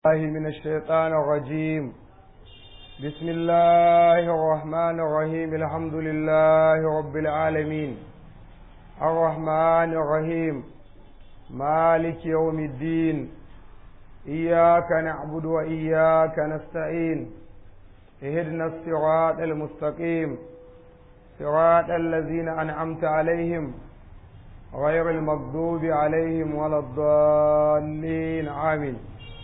الله من الشيطان الرجيم بسم الله الرحمن الرحيم الحمد لله رب العالمين الرحمن الرحيم مالك يوم الدين إياك نعبد وإياك نستعين اهدنا الصراط المستقيم صراط الذين أنعمت عليهم غير المغضوب عليهم ولا الضالين آمين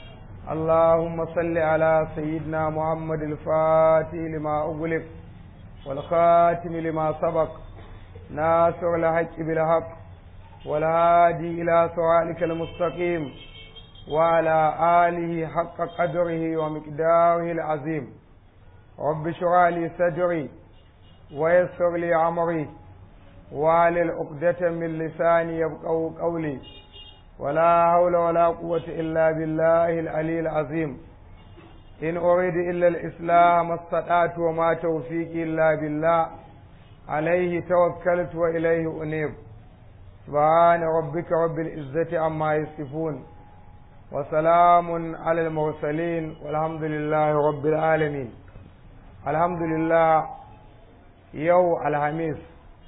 اللهم صل على سيدنا محمد الفاتح لما أغلق والخاتم لما سبق ناصر الحق بالحق والهادي إلى صراطك المستقيم وعلى آله حق قدره ومقداره العظيم رب اشرح لي صدري ويسر لي أمري وعلى عقدة من لساني يبقوا قولي ولا حول ولا قوة إلا بالله العلي العظيم إن أريد إلا الإسلام استطعت وما توفيقي إلا بالله عليه توكلت وإليه أنيب سبحان ربك رب العزة عما يصفون وسلام على المرسلين والحمد لله رب العالمين الحمد لله يو الخميس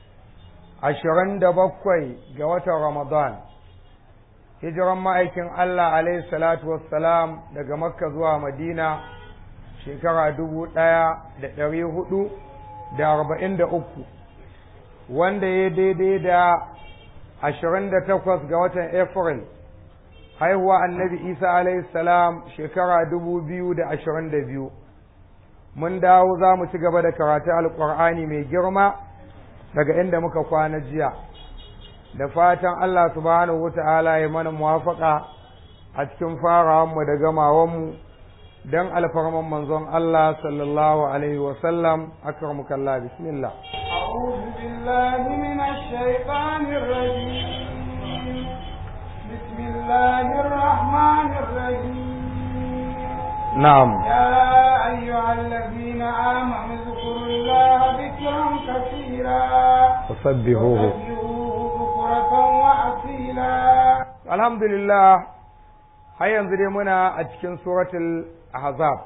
عشرين دبقوي جوة رمضان hijiran ma'aikin Allah alaihi salatu wassalam daga makka zuwa madina shekara dubu ɗaya da ɗari hudu da arba'in da uku wanda ya daidai da ashirin da takwas ga watan april haihuwa annabi isa alaihi salam shekara dubu biyu da ashirin da biyu mun dawo za mu ci gaba da karatu alƙur'ani mai girma daga inda muka kwana jiya da fatan Allah subhanahu wata'ala ya mana muwafaka a cikin farawanmu da gamawanmu don alfarman manzon Allah sallallahu alaihi wasallam akramuka Allah bismillah أعوذ بالله من الشيطان الرجيم بسم الله الرحمن الرحيم نعم يا أيها الذين آمنوا اذكروا الله ذكرا كثيرا وسبحوه alhamdulillah har yanzu dai muna a cikin suratul ahzab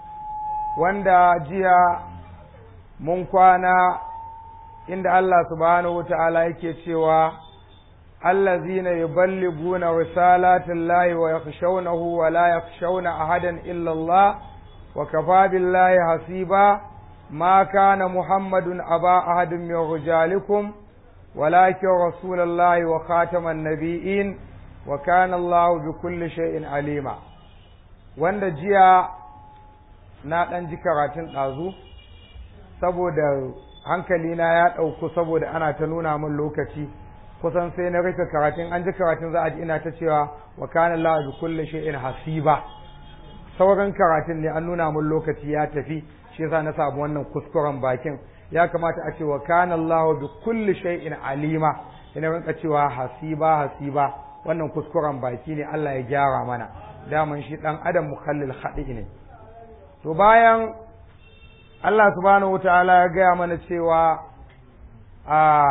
wanda jiya mun kwana inda Allah subhanahu wa ta'ala yake cewa allazina yuballiguna risalatillahi wa yakhshawnahu wa la yakhshawna ahadan illa Allah wa kafa billahi hasiba ma kana muhammadun aba ahadin min rijalikum ولكن رسول الله وخاتم النبيين وكان الله بكل شيء عليما wanda jiya na ɗan ji karatun ɗazu saboda hankalina ya ɗauku saboda ana ta nuna min lokaci kusan sai na rufe karatun an ji karatun za a ji ina ta cewa wa kana Allah bi kulli shay'in hasiba sauran karatun ne an nuna min lokaci ya tafi shi yasa na samu wannan kuskuren bakin ya kamata a ce wa kana Allah bi kulli shay'in alima ina rinka cewa hasiba hasiba wannan kuskuren baki ne Allah ya gyara mana daman shi dan adam mukhallil khadi ne to bayan Allah subhanahu wataala ya gaya mana cewa a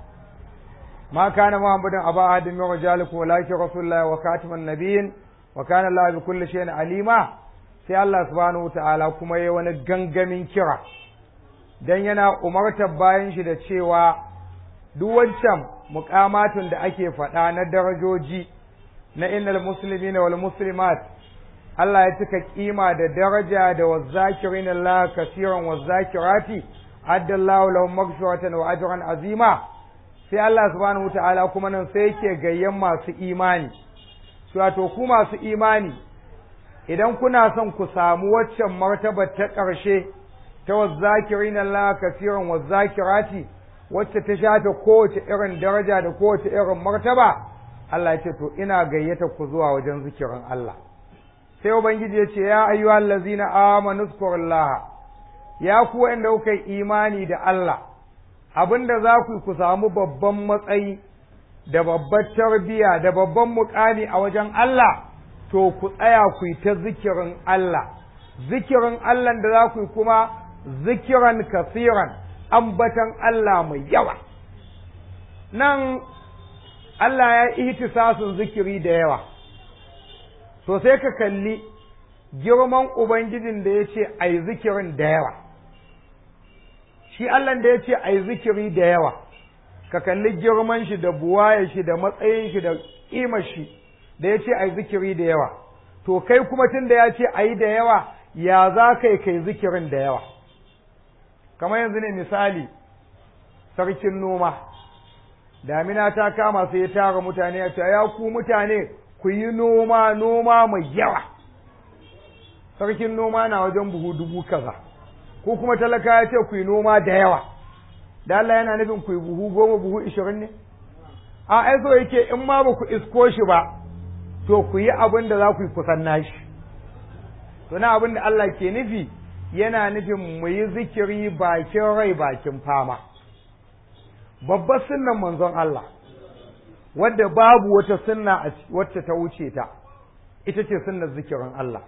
ma kana muhammadin aba ahadin min rijalikum walakin rasulullahi wa katiman nabiyyin wa kana Allah bi kulli shay'in alima sai Allah subhanahu wataala kuma yayi wani gangamin kira dan yana umartar bayan shi da cewa duk wancan muƙamatun da ake faɗa na darajoji na innal muslimina wal muslimat Allah ya cika kima da daraja da wazzakirin Allah kasiran wazzakirati addallahu lahum maghfiratan wa ajran azima sai Allah subhanahu wataala kuma nan sai yake gayyan masu imani wato ku masu imani idan kuna son ku samu waccan martaba ta ƙarshe ta wazzakirin Allah kafiran wazzakirati wacce ta shafe kowace irin daraja da kowace irin martaba Allah ya ce to ina gayyata ku zuwa wajen zikirin Allah sai ubangiji ya ce ya ayyuhal ladzina amanu zkurullaha ya ku wanda kuka yi imani da Allah abinda za ku ku samu babban matsayi da babbar tarbiya da babban mukami a wajen Allah to ku tsaya ku yi ta zikirin Allah zikirin Allah da za ku yi kuma zikiran kasiran ambatan Allah mai yawa nan Allah ya ihtisasin zikiri da yawa to sai ka kalli girman ubangijin da ya ce a yi zikirin da yawa shi Allah da ya ce a yi zikiri da yawa ka kalli girman shi da buwaye shi da matsayin shi da ƙimar shi da ya ce a yi zikiri da yawa to kai kuma tun da ya ce a yi da yawa ya za ka yi kai zikirin da yawa kamar yanzu ne misali sarkin noma damina ta kama sai ya tara mutane ya ce ya ku mutane ku yi noma noma mai yawa sarkin noma na wajen buhu dubu kaza ko kuma talaka ya ce ku yi noma da yawa da Allah yana nufin ku yi buhu goma buhu ishirin ne a ai so yake in ma ba ku isko shi ba to ku yi abin da za ku yi kusan nashi to na abin da Allah ke nufi yana nufin mu yi zikiri bakin rai bakin fama babbar sunnan manzon Allah wadda babu wata sunna wacce ta wuce ta ita ce sunnar zikirin Allah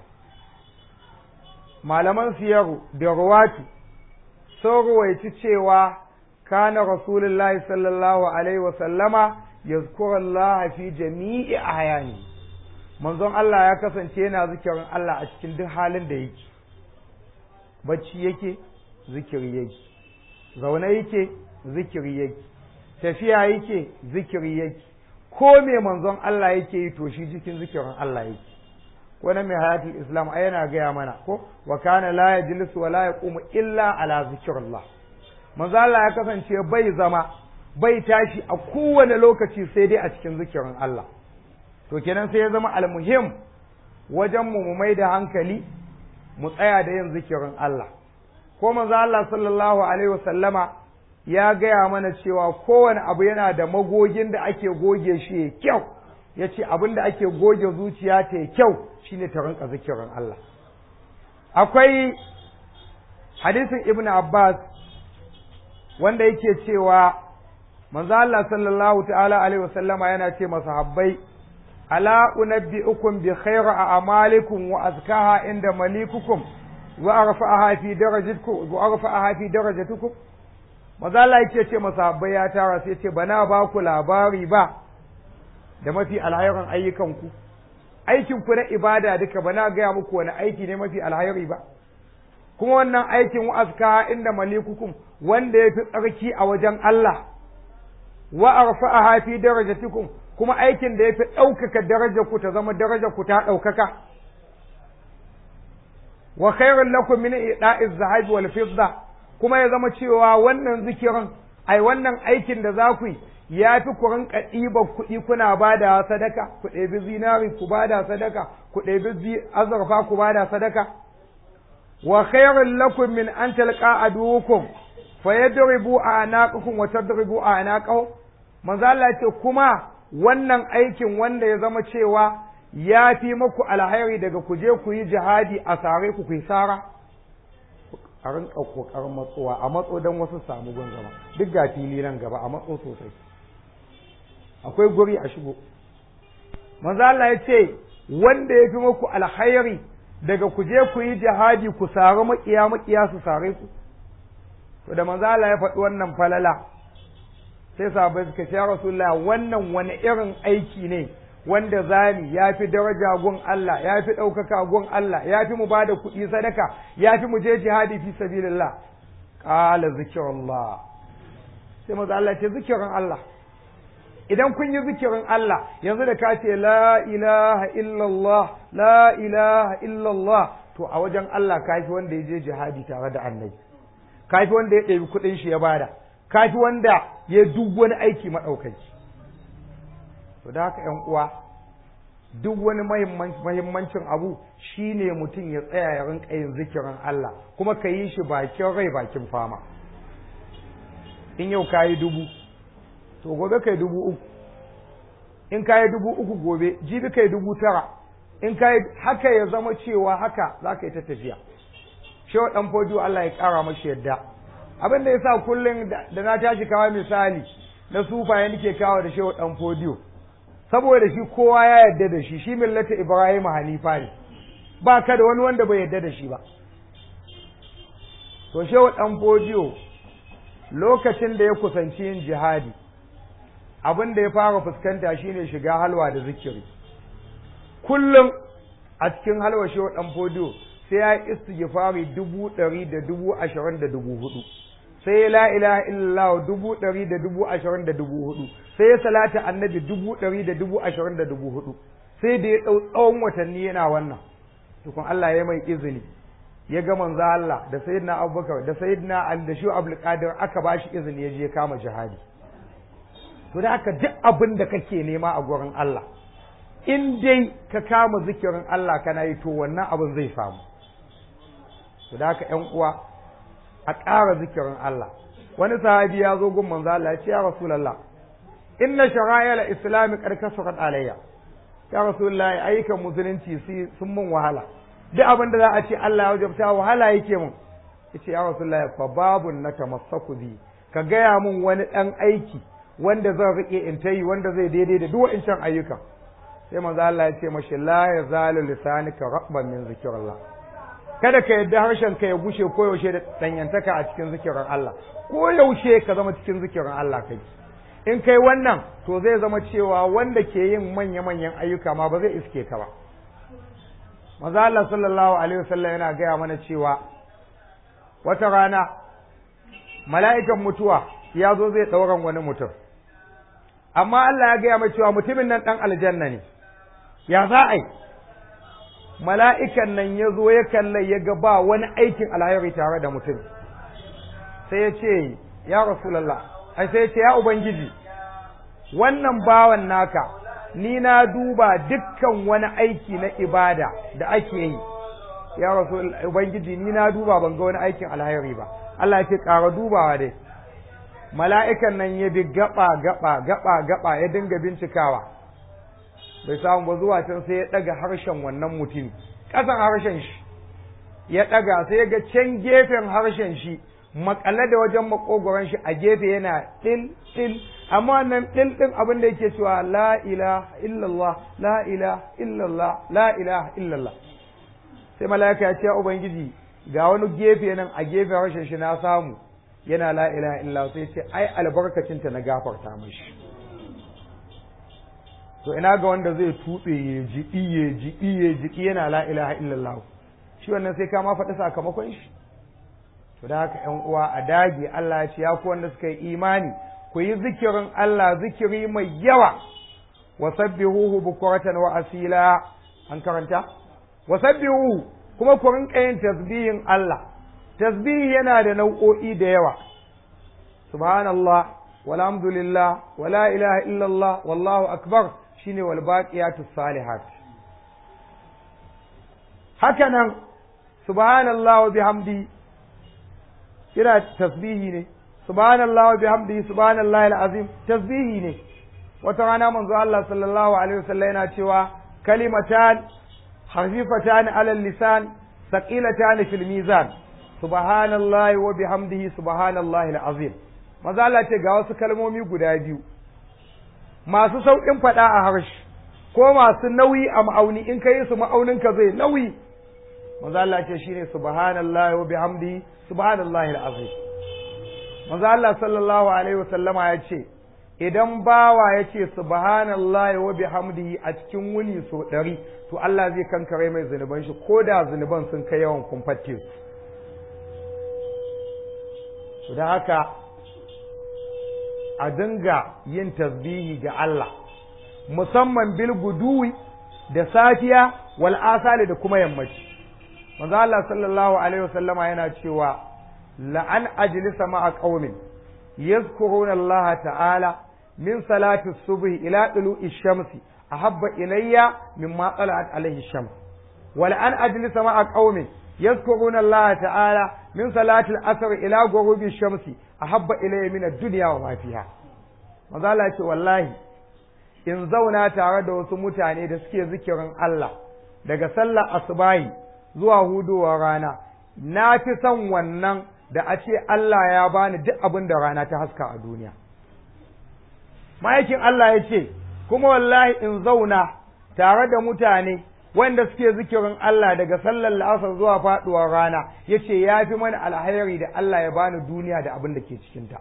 malaman siyaru da ruwatu sun ruwaici cewa kana rasulullahi sallallahu alaihi wasallama yazkuru Allah fi jami'i ahyani manzon Allah ya kasance yana zikirin Allah a cikin duk halin da yake bacci yake zikiri yake zaune yake zikiri yake tafiya yake zikiri yake ko me manzon Allah yake yi to shi cikin zikirin Allah yake wani mai hayatul islam ai yana gaya mana ko wa kana la yajlisu wa la yaqumu illa ala zikrillah manzo Allah ya kasance bai zama bai tashi a kowane lokaci sai dai a cikin zikirin Allah to kenan sai ya zama almuhim wajen mu mu mai da hankali mu tsaya da yin zikirin Allah ko manzo Allah sallallahu alaihi wasallama ya gaya mana cewa kowane abu yana da magogin da ake goge shi ya kyau ya ce abin da ake goge zuciya ta ya kyau shine ta rinka zikirin Allah akwai hadisin ibn Abbas wanda yake cewa manzo Allah sallallahu ta'ala alaihi wasallama yana ce masahabbai ala unabbi'ukum bi khayri a'malikum wa azkaha inda malikukum wa arfa'aha fi darajatikum wa arfa'aha fi darajatikum manzo Allah yake ce masahabbai ya tara sai ce bana ba ku labari ba da mafi alhairin ayyukanku aikin ku na ibada duka bana gaya muku wani aiki ne mafi alhairi ba kuma wannan aikin wa azkaha inda malikukum wanda ya fi tsarki a wajen Allah wa arfa'aha fi darajatikum kuma aikin da ya fi ɗaukaka darajar ku ta zama darajar ku ta ɗaukaka wa khairun lakum min ida'iz zahab wal fidda kuma ya zama cewa wannan zikirin ai wannan aikin da za ku yi ya fi ku rinka ɗiban kuɗi kuna ba da sadaka ku ɗebi zinari ku ba da sadaka ku ɗebi azurfa ku ba da sadaka wa khairun lakum min an talqa adukum fa yadribu a'naqakum wa tadribu a'naqahum manzo Allah ce kuma wannan aikin wanda ya zama cewa ya fi muku alhairi daga ku je ku yi jihadi a sare ku ku yi sara a rinka kokarin matsowa a matso don wasu samu gun gaba duk ga fili nan gaba a matso sosai akwai guri a shigo manzo Allah ya ce wanda ya fi muku alhairi daga ku je ku yi jihadi ku sari makiya makiya su sare ku to da manzo Allah ya faɗi wannan falala sai sahabbai suka ce ya rasulullah wannan wani irin aiki ne wanda zani ya fi daraja gun Allah ya fi ɗaukaka gun Allah ya fi mu bada kuɗi sadaka ya fi mu je jihadi fi sabilillah qala zikrullah sai manzo Allah ce zikirin Allah idan kun yi zikirin Allah yanzu da ka ce la ilaha illallah la ilaha illallah to a wajen Allah ka fi wanda ya je jihadi tare da annabi ka fi wanda ya ɗebi kuɗin shi ya bada ka fi wanda ya duk wani aiki maɗaukaki to da haka ‘yan uwa duk wani mahimmancin abu shine mutum ya tsaya ya rinka yin zikirin Allah kuma ka yi shi bakin rai bakin fama in yau ka yi dubu to gobe kai dubu uku in ka yi dubu uku gobe jibi kai dubu tara in ka yi haka ya zama cewa haka za ka yi ta tafiya shewa ɗan fodiyo Allah ya ƙara mashi yadda abin da ya sa kullum da na tashi kawo misali na sufaye nake kawo da shewa ɗan fodiyo saboda shi kowa ya yarda da shi shi millata Ibrahim Hanifa ne ba ka da wani wanda bai yarda da shi ba to shehu dan fodiyo lokacin da ya kusanci yin jihadi abin da ya fara fuskanta shine shiga halwa da zikiri kullum a cikin halwa shehu dan fodiyo sai ya yi istighfari dubu ɗari da dubu ashirin da dubu hudu sai ya la ilaha illallah dubu ɗari da dubu ashirin da dubu hudu sai ya salata annabi dubu ɗari da dubu ashirin da dubu hudu sai da ya ɗau tsawon watanni yana wannan tukun Allah ya mai izini ya ga manzo Allah da sayyidina Abubakar da sayyidina Ali da Shu'ab al-Qadir aka bashi izini ya je kama jihadi to da haka duk abin da kake nema a gurin Allah in dai ka kama zikirin Allah kana yi to wannan abin zai samu to da haka ƴan uwa a ƙara zikirin Allah wani sahabi ya zo gun manzo Allah ya ce ya rasulullah inna shara'il islami qad kasurat alayya ya rasulullahi ayyukan musulunci sun mun wahala duk abin da za a ce Allah ya wajabta wahala yake mun yace ya rasulullahi fa babun na tamassaku bi ka gaya mun wani dan aiki wanda zan rike in tayi wanda zai daidai da duk wa'incan ayyukan sai manzo Allah ya ce mashi la yazalu lisanika rabban min zikrillah kada ka yadda harshen ka ya gushe ko yaushe da danyantaka a cikin zikirin Allah ko yaushe ka zama cikin zikirin Allah kai in kai wannan to zai zama cewa wanda ke yin manya-manyan ayyuka ma ba zai iske ka ba maza Allah sallallahu alaihi wasallam yana gaya mana cewa wata rana mala'ikan mutuwa ya zo zai ɗauran wani mutum amma Allah ya gaya mai cewa mutumin nan ɗan aljanna ne ya za a yi mala'ikan nan ya zo ya kalla ya ga ba wani aikin alhairi tare da mutum sai ya ce ya rasulallah ai sai ya ce ya ubangiji wannan bawan naka ni na duba dukkan wani aiki na ibada da ake yi ya rasu ubangiji ni na duba ban ga wani aikin alhairi ba Allah ya ce ƙara dubawa dai mala'ikan nan ya bi gaba gaba gaba gaba ya dinga bincikawa bai samu ba zuwa can sai ya ɗaga harshen wannan mutum ƙasan harshen shi ya ɗaga sai ya ga can gefen harshen shi makale da wajen makogoron shi a gefe yana ɗil ɗil amma wannan ɗil ɗin abin da yake cewa la ilaha illallah la ilaha illallah la ilaha illallah sai mala'ika ya ce ubangiji ga wani gefe nan a gefen harshen shi na samu yana la ilaha illallah sai ce ai albarkacinta na gafarta mishi to ina ga wanda zai tutse ya jiƙi ya jiƙi ya jiƙi yana la ilaha illallah shi wannan sai ka ma faɗi sakamakon shi to da haka ƴan uwa a dage Allah ya ce ya ku wanda suka yi imani ku yi zikirin Allah zikiri mai yawa wa sabbihuhu bukratan wa asila an karanta wa sabbihuhu kuma ku rinka yin tasbihin Allah tasbihi yana da nau'o'i da yawa subhanallah walhamdulillah wala ilaha illallah wallahu akbar shine wal baqiyatus salihat haka nan subhanallah wa bihamdi kira tasbihi ne subhanallah wa bihamdi subhanallahi alazim tasbihi ne wata rana manzo Allah sallallahu alaihi wasallam yana cewa kalimatan khafifatan ala lisan thaqilatan fil mizan subhanallahi wa bihamdihi subhanallahi alazim manzo Allah ce ga wasu kalmomi guda biyu masu sauƙin faɗa a harshe ko masu nauyi a ma'auni in kai su ma'auninka zai nauyi manzo Allah ce shine subhanallahi wa bihamdihi subhanallahi alazim manzo Allah sallallahu alaihi wa sallama ya ce idan bawa ya ce subhanallahi wa bihamdihi a cikin wuni so ɗari to Allah zai kankare mai zunuban shi ko da zunuban sun kai yawan kumfatte su da haka a dinga yin tasbihi ga Allah musamman bil guduwi da safiya wal asali da kuma yammaci manzo Allah sallallahu alaihi wasallama yana cewa la an ajlisa ma'a qaumin yadhkuruna Allah ta'ala min salati subhi ila tulu'i shamsi ahabba ilayya mimma tala'at alaihi shams wa la an ajlisa ma'a qaumin yadhkuruna Allah ta'ala min salati al-asr ila ghurubi shamsi ahabba ilayya min ad-dunya wa ma fiha manzo Allah ya ce wallahi in zauna tare da wasu mutane da suke zikirin Allah daga sallar asubahi zuwa hudowar rana na fi son wannan da a ce Allah ya bani duk abin da rana ta haska a duniya ma'aikin Allah ya ce kuma wallahi in zauna tare da mutane wanda suke zikirin Allah daga sallar la'asar zuwa faduwar rana ya ce ya fi mana alhairi da Allah ya bani duniya da abin da ke cikinta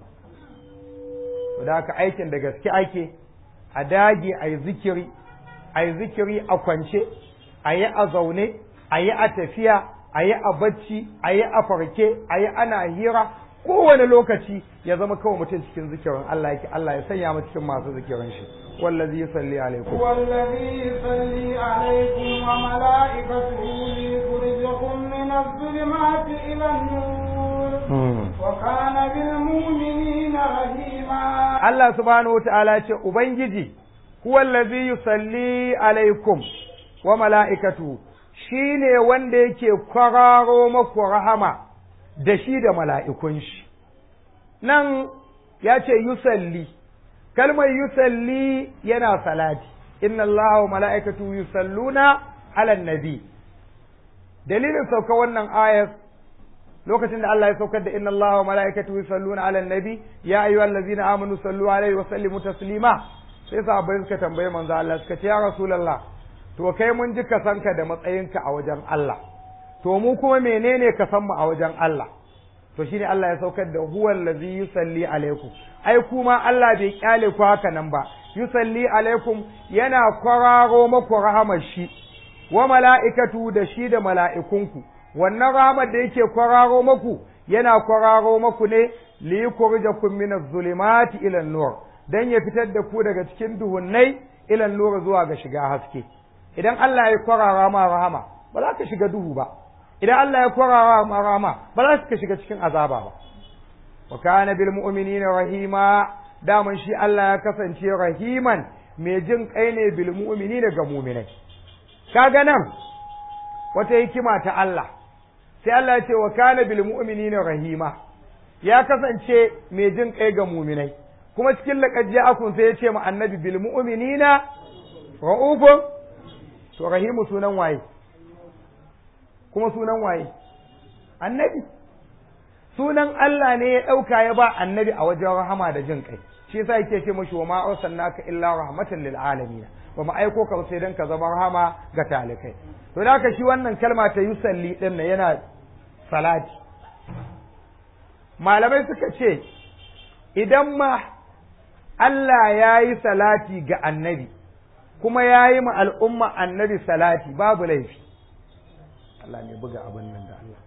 da haka aikin da gaske ake a dage a yi zikiri a yi zikiri a kwance a yi a zaune a yi a tafiya a yi a bacci a yi a farke a yi ana hira kowane lokaci ya zama kawai mutum cikin zikirin Allah yake Allah ya sanya mu cikin masu zikirin shi wallazi yusalli alaikum والذي يصلي عليكم وملائكته ليخرجكم من الظلمات إلى النور وكان بالمؤمنين رحيما Allah subhanahu wataala ce ubangiji huwa allazi yusalli alaikum wa mala'ikatu shine wanda yake kwararo maku rahama da shi da mala'ikun shi nan ya ce yusalli kalmar yusalli yana salati inna Allah wa mala'ikatu yusalluna ala nabi dalilin sauka wannan ayat lokacin da Allah ya saukar da inna Allah wa mala'ikatu yusalluna ala nabi ya ayyuhal ladzina amanu sallu alaihi wa sallimu taslima sai sahabbai suka tambaye manzo Allah suka ce ya rasulullah to kai mun ji ka sanka da matsayinka a wajen Allah to mu kuma menene ka san mu a wajen Allah to shine Allah ya saukar da huwal ladzi yusalli alaikum ai kuma Allah bai kyale ku haka nan ba yusalli alaikum yana kwararo maku rahamar shi wa mala'ikatu da shi da mala'ikunku wannan rahamar da yake kwararo maku yana kwararo maku ne li yukhrijakum min az-zulumati ila an-nur dan ya fitar da ku daga cikin duhunnai ila an-nur zuwa ga shiga haske idan Allah ya kwarara ma rahama ba za ka shiga duhu ba idan Allah ya kwarara ma rahama ba za ka shiga cikin azaba ba wa kana bil mu'minina rahima daman shi Allah ya kasance rahiman mai jin kai ne bil mu'minina ga mu'minai kaga nan wata hikima ta Allah sai Allah ya ce wa kana bil mu'minina rahima ya kasance mai jin kai ga mu'minai kuma cikin laqad ja'akum sai ya ce ma annabi bil mu'minina ra'ufun to rahimu sunan waye kuma sunan waye annabi sunan Allah ne ya ɗauka ya ba annabi a wajen rahama da jin kai shi yasa yake ce mashi wa ma arsalnaka illa rahmatan lil alamin ba mu aiko ka sai dan ka zama rahama ga talikai to da haka shi wannan kalma ta yusalli din nan yana salati malamai suka ce idan ma Allah ya yi salati ga annabi kuma ya yi ma al'umma annabi salati babu laifi Allah ne buga abin nan da Allah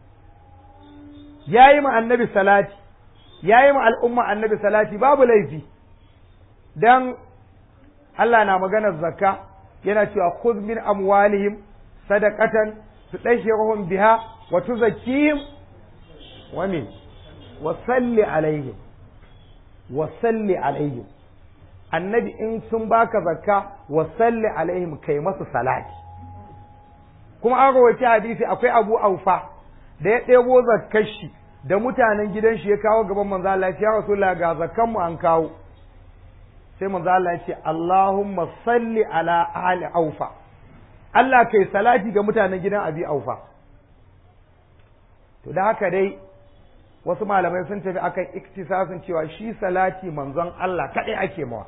ya yi ma annabi salati ya yi ma al'umma annabi salati babu laifi don Allah na maganar zakka yana cewa khudh min amwalihim sadaqatan tudahhiruhum biha wa tuzakkihim wa min wa salli alaihim wa salli alaihim annabi in sun baka zakka wa salli alaihim kai masu salati kuma an rawaita hadisi akwai abu aufa da ya ɗebo zakkar shi da mutanen gidan shi ya kawo gaban manzo Allah ya rasulullah ga zakkan mu an kawo sai manzo Allah ya ce Allahumma salli ala ahli aufa Allah kai salati ga mutanen gidan abi aufa to da haka dai wasu malamai sun tafi akan iktisasin cewa shi salati manzon Allah kaɗai ake mawa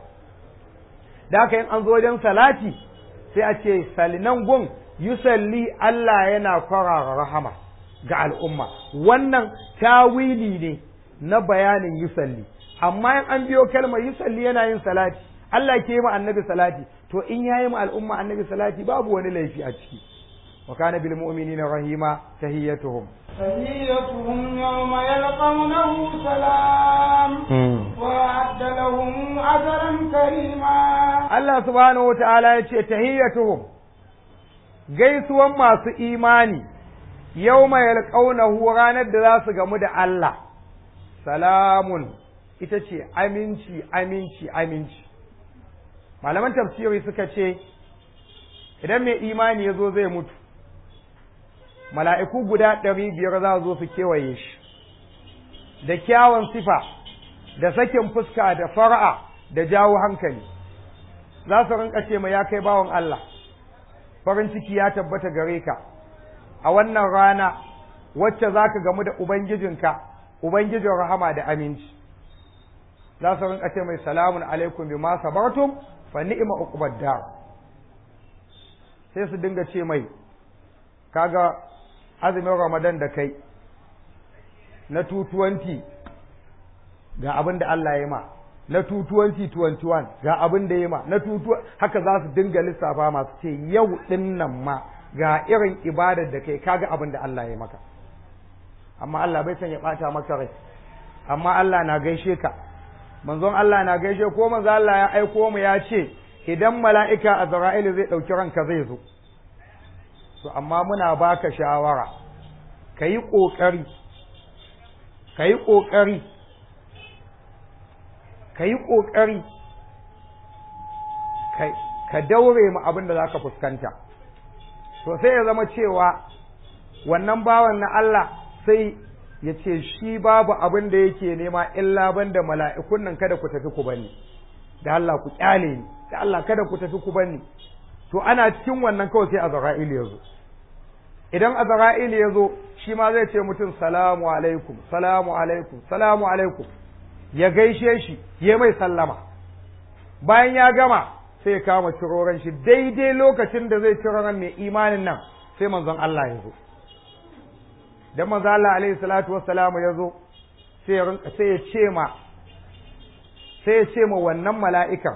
da haka in an zo wajen salati sai a ce salinan gun yusalli Allah yana kwarara rahama ga al'umma wannan tawili ne na bayanin yusalli amma in an biyo kalmar yusalli yana yin salati Allah ke yi ma annabi salati to in yayi ma al'umma annabi salati babu wani laifi a ciki wa kana bil mu'minina rahima tahiyyatuhum تحيتهم يوم يلقونه سلام وأعد لهم أجرا كريما Allah subhanahu wa ta'ala ya ce tahiyyatuhum gaisuwan masu imani yau mai yalƙaunahu ranar da za su gamu da Allah salamun ita ce aminci aminci aminci malaman tafsiri suka ce idan mai imani ya zo zai mutu mala'iku guda ɗari biyar za zo su kewaye shi da kyawun sifa da sakin fuska da fara'a da jawo hankali za su rinka ce mai ya kai bawan Allah farin ciki ya tabbata gare ka a wannan rana wacce za ka gamu da Ubangijinka Ubangijin rahama da aminci za su rinka ce mai salamun alaikum bi ma sabartum fa ni'ma uqbad dar sai su dinga ce mai kaga azumin Ramadan da kai na 220 ga abin da Allah ya ma na 2021 ga abin da ya ma na 22 haka za su dinga lissafa masu ce yau din nan ma ga irin ibadar da kai kaga abin da Allah ya maka amma Allah bai san ya bata maka rai amma Allah na gaishe ka manzon Allah na gaishe ko manzo Allah ya aiko mu ya ce idan mala'ika Azra'il zai dauki ranka zai zo to amma muna baka shawara kayi kokari kayi kokari kayi kokari ka daure mu abin da zaka fuskanta to sai ya zama cewa wannan bawan na Allah sai ya ce shi babu abin da yake nema illa banda mala'ikun nan kada ku tafi ku bani da Allah ku kyale ni da Allah kada ku tafi ku bani to ana cikin wannan kawai sai Azra'il ya zo idan Azra'il ya zo shi ma zai ce mutum salamu alaikum salamu alaikum salamu alaikum ya gaishe shi ya mai sallama bayan ya gama sai ya kama ciroran shi daidai lokacin da zai ciro ran mai imanin nan sai manzon Allah ya zo dan manzon Allah alaihi salatu wassalamu ya zo sai ya rinka sai ya ce ma sai ya ce ma wannan mala'ikan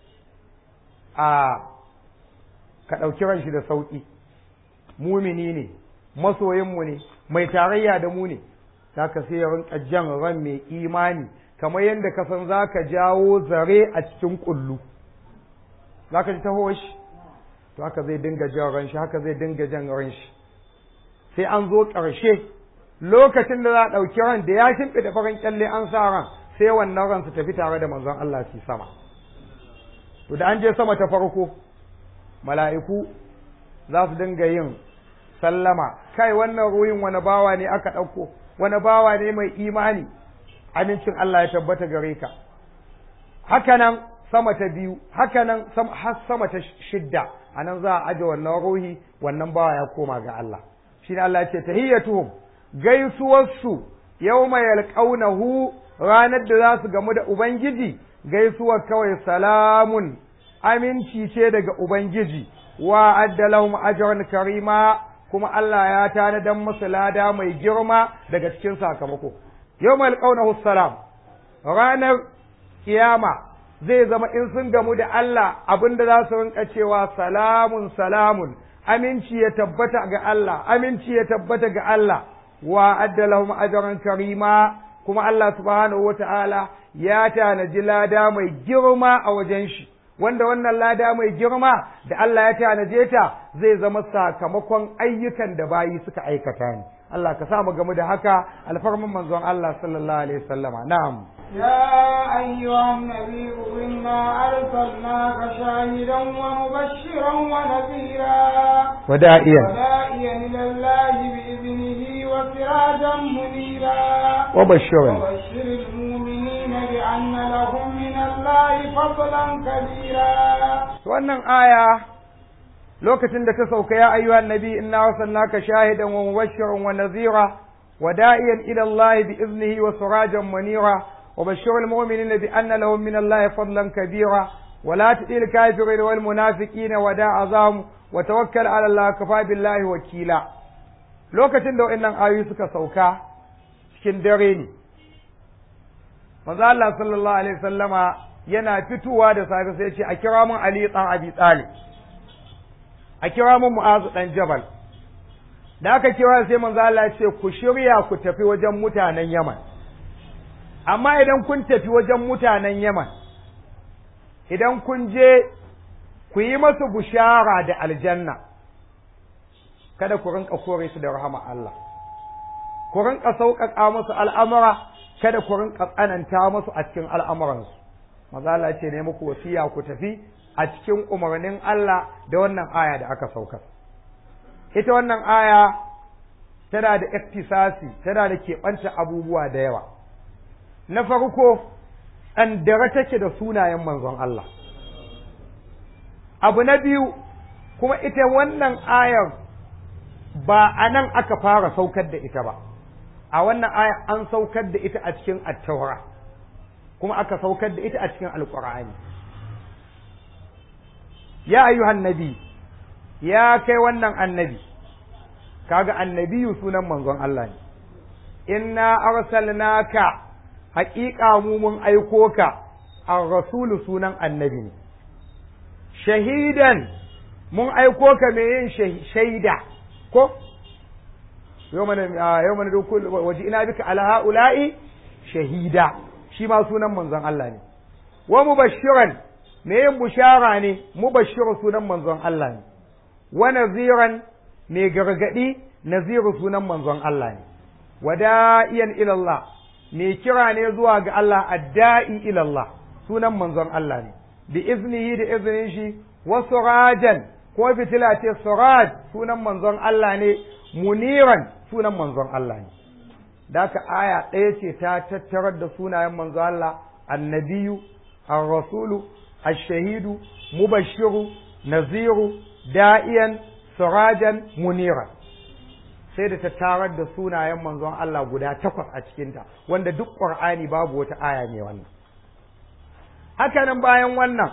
a ka ɗauki ran shi da sauƙi mumini ne masoyinmu ne mai tarayya da mu ne zaka sai ya rinka jan ran mai imani kamar yadda ka san zaka jawo zare a cikin kullu zaka ji taho shi to haka zai dinga jan ran shi haka zai dinga jan ran shi sai an zo ƙarshe lokacin da za a ɗauki ran da ya shimfiɗa farin kyalle an sa ran sai wannan ran su tafi tare da manzon Allah su sama to da an je sama ta farko mala'iku za su dinga yin sallama kai wannan ruhin wani bawa ne aka ɗauko wani bawa ne mai imani amincin Allah ya tabbata gare ka hakanan sama ta biyu hakanan har sama ta shidda a nan za a aje wannan ruhi wannan bawa ya koma ga Allah shi ne Allah ya ce tahiyyatuhum gaisuwarsu yawma yalqaunahu ranar da za su gamu da ubangiji gaisuwar kawai salamun aminci ce daga ubangiji wa addalahum ajran karima kuma Allah ya tanadan musu lada mai girma daga cikin sakamako yawmal qawnahu salam ranar kiyama zai zama in sun gamu da Allah abinda za su rinka cewa salamun salamun aminci ya tabbata ga Allah aminci ya tabbata ga Allah wa addalahum ajran karima kuma Allah subhanahu wata'ala ya tanaji lada mai girma a wajen shi wanda wannan lada mai girma da Allah ya tanaje ta zai zama sakamakon ayyukan da bayi suka aikata ne Allah ka samu gamu da haka alfarman manzon Allah sallallahu alaihi wasallama na'am يا أيها النبي إنا أرسلناك شاهدا ومبشرا ونذيرا ودائيا وداعيا إلى الله بإذنه وسراجا منيرا وبشرا وبشر المؤمنين بأن لهم من الله فضلا كبيرا wannan aya lokacin da ta sauka ya ayyuhan nabi inna arsalnaka shahidan wa mubashiran wa nadhira wa da'iyan ila Allah bi iznihi wa sirajan munira wa bashshiril mu'minina bi anna lahum min Allah fadlan kabira wa la tudil kafirin wal munafiqina wa da'azam wa tawakkal ala Allah kafa billahi wakila lokacin da wannan ayoyi suka sauka cikin dare ne manzo Allah sallallahu alaihi wasallama yana fitowa da safe sai ya ce a kira mun Ali dan Abi Talib a kira mun Mu'azu dan Jabal da aka kira sai manzo Allah ya ce ku shirya ku tafi wajen mutanen Yaman amma idan kun tafi wajen mutanen Yaman idan kun je ku yi masu bushara da aljanna kada ku rinka kore su da rahama Allah ku rinka sauƙaƙa musu al'amura kada ku rinka tsananta musu a cikin al'amuransu maza Allah ce ne muku wasiya ku tafi a cikin umarnin Allah da wannan aya da aka sauka ita wannan aya tana da iktisasi tana da keɓanta abubuwa da yawa na farko ɗandare take da sunayen manzon Allah abu na biyu kuma ita wannan ayar ba a nan aka fara saukar da ita ba a wannan aya an saukar da ita a cikin attaura kuma aka saukar da ita a cikin alƙur'ani ya ayyuhan nabi ya kai wannan annabi kaga annabiyu sunan manzon Allah ne inna arsalnaka haƙiƙa mu mun aiko ka ar rasulu sunan annabi ne shahidan mun aiko ka mai yin shaida ko yau mana yau mana dukul waje ina bika ala haula'i shahida shi ma sunan manzon Allah ne wa mubashiran me yin bushara ne mubashiru sunan manzon Allah ne wa naziran me gargadi naziru sunan manzon Allah ne wada'iyan ila Allah me kira ne zuwa ga Allah adda'i ila Allah sunan manzon Allah ne bi iznihi da iznin shi wa surajan ko fitila ce suraj sunan manzon Allah ne muniran sunan manzon Allah ne da ka aya ɗaya ce ta tattarar da sunayen manzon Allah annabiyu ar-rasulu ash-shahidu mubashiru naziru da'iyan surajan muniran sai da ta tarar da sunayen manzon Allah guda takwas a cikinta wanda duk ƙur'ani babu wata aya ne wannan hakanan bayan wannan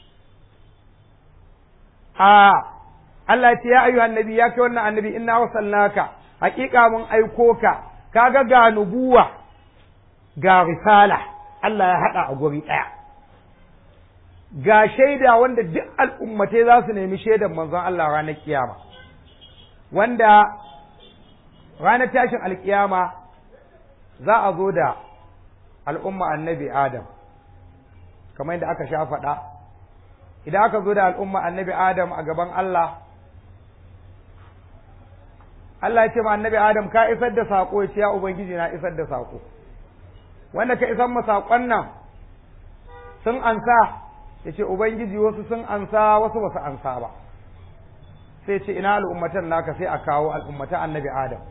a Allah ce ya ayyuhan annabi ya kai wannan annabi inna wasalnaka haƙiƙa mun aiko ka kaga ga nubuwa ga risala Allah ya haɗa a guri ɗaya ga shaida wanda duk al'ummatai za su nemi shaidan manzon Allah ranar kiyama wanda ranar tashin alkiyama za a zo da al'umma annabi Adam kamar yadda aka sha faɗa idan aka zo da al'umma annabi Adam a gaban Allah Allah ya ce ma annabi Adam ka isar da saƙo ya ce ya Ubangiji na isar da saƙo wanda ka isar ma saƙon nan sun ansa ya ce Ubangiji wasu sun ansa wasu ba su ansa ba sai ce ina al'ummatan naka sai a kawo al'ummatan annabi Adam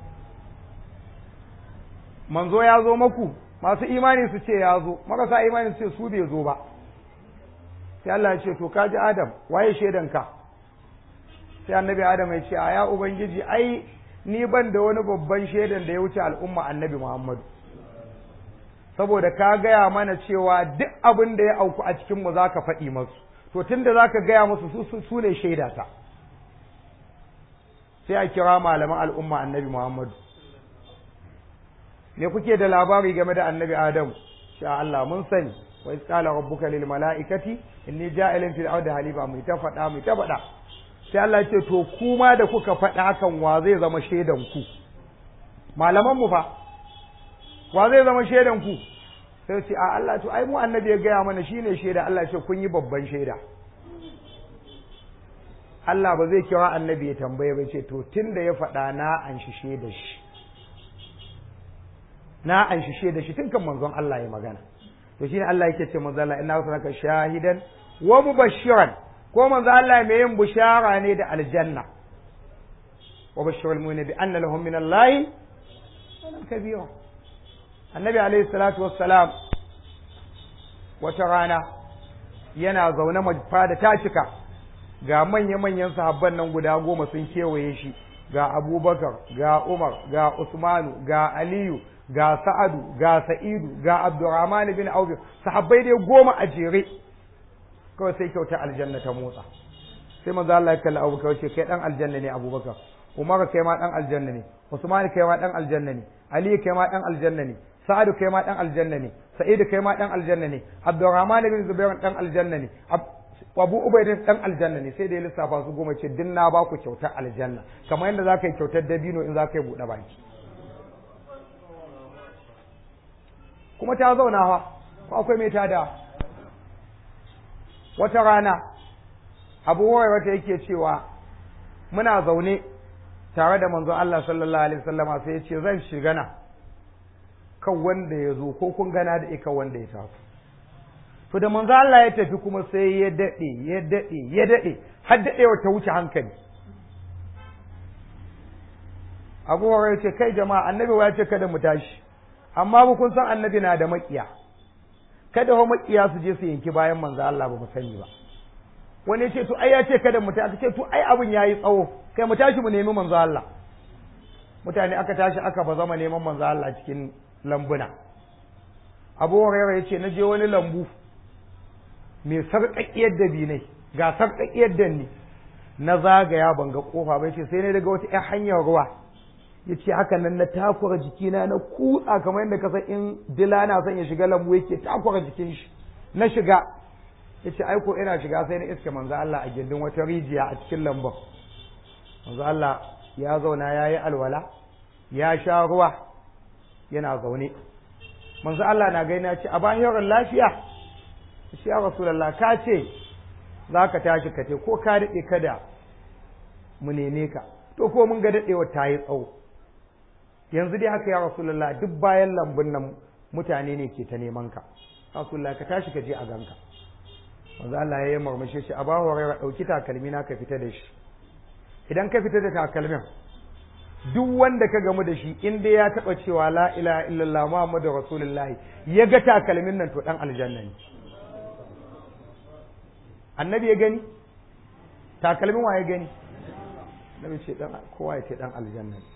manzo ya zo maku masu imani su ce ya zo marasa imani su ce su bai zo ba sai Allah ya ce to kaji Adam waye shaidanka sai annabi Adam ya ce a ya ubangiji ai ni ban da wani babban shaidan da ya wuce al'umma annabi Muhammadu saboda ka gaya mana cewa duk abin da ya auku a cikin mu zaka faɗi masu to tunda zaka gaya musu su su ne shaidata sai a kira malaman al'umma annabi Muhammadu me kuke da labari game da annabi Adam sha Allah mun sani wa iz qala rabbuka lil mala'ikati inni ja'ilun fil ardi halifa mai ta faɗa mai ta faɗa sai Allah ce to kuma da kuka faɗa hakan wa zai zama shaidan ku malaman mu fa wa zai zama shaidan ku sai ce a Allah to ai mu annabi ya gaya mana shine shaida Allah ce kun yi babban shaida Allah ba zai kira annabi ya tambaye ba ce to tunda ya faɗa na an shi shaida shi na an shi shaida shi tun kan manzon Allah ya magana to shine Allah yake ce manzon Allah inna arsalnaka shahidan wa mubashiran ko manzon Allah mai yin bushara ne da aljanna wa bashirul mu'minin bi anna lahum min Allah kabira annabi alaihi salatu wassalam wata rana yana zaune fada ta cika ga manya-manyan sahabban nan guda goma sun kewaye shi ga abubakar ga umar ga usmanu ga aliyu ga sa'adu ga sa'idu ga abdurrahman bin auf sahabbai dai goma a jere kawai sai kyauta aljanna ta motsa sai manzo Allah ya kalli abubakar ce kai dan aljanna ne abubakar umar kai ma dan aljanna ne usman kai ma dan aljanna ne ali kai ma dan aljanna ne sa'adu kai ma dan aljanna ne sa'idu kai ma dan aljanna ne abdurrahman bin zubair dan aljanna ne abu ubaidin dan aljanna ne sai da ya lissafa su goma ce din na ba ku kyautar aljanna kamar yadda za ka yi kyautar dabino in za ka yi buɗe baki kuma ta zauna fa ko akwai mai tada wata rana abu wata yake cewa muna zaune tare da manzon Allah sallallahu alaihi wasallama sai ya ce zan shiga na kan wanda ya zo ko kun gana da ika wanda ya taso to da manzo Allah ya tafi kuma sai ya dade ya dade ya dade har dadewa ta wuce hankali Abu Hurairah ce kai jama'a annabi ya ce kada mu tashi amma ba kun san annabi na da makiya kada ho makiya su je su yanki bayan manzo Allah ba mu sani ba wani ya ce to ai ya ce kada mu tashi ce to ai abin yayi tsawo kai mu tashi mu nemi manzo Allah mutane aka tashi aka ba zama neman manzo Allah cikin lambuna Abu Hurairah ya ce na je wani lambu mai sarƙaƙiyar dabinai ga sarƙaƙiyar danni na zagaya ban ga ƙofa bai ce sai ne daga wata ‘yan hanyar ruwa ya ce haka nan na takura jikina na kutsa kamar yadda kasa in dila na son ya shiga lambu yake takura jikin shi na shiga yace ai ko ina shiga sai na iske manzo Allah a gindin wata rijiya a cikin lambun manzo Allah ya zauna yayi alwala ya sha ruwa yana zaune manzo Allah na gaina ce a bayan yaron lafiya shi ya rasulullah ka ce za ka tashi ka ce ko ka daɗe kada mu neme ka to ko mun ga daɗewa ta yi tsawo yanzu dai haka ya rasulullah duk bayan lambun nan mutane ne ke ta neman ka rasulullah ka tashi ka je a ganka manzo Allah ya yi murmushi shi a ba wa ɗauki takalmi na ka fita da shi idan ka fita da takalmin duk wanda ka gamu da shi in dai ya taɓa cewa la ilaha illallah muhammadu rasulullahi ya ga takalmin nan to ɗan aljanna ne annabi ya gani takalmin wa ya gani annabi ce dan kowa ya ce dan aljanna ne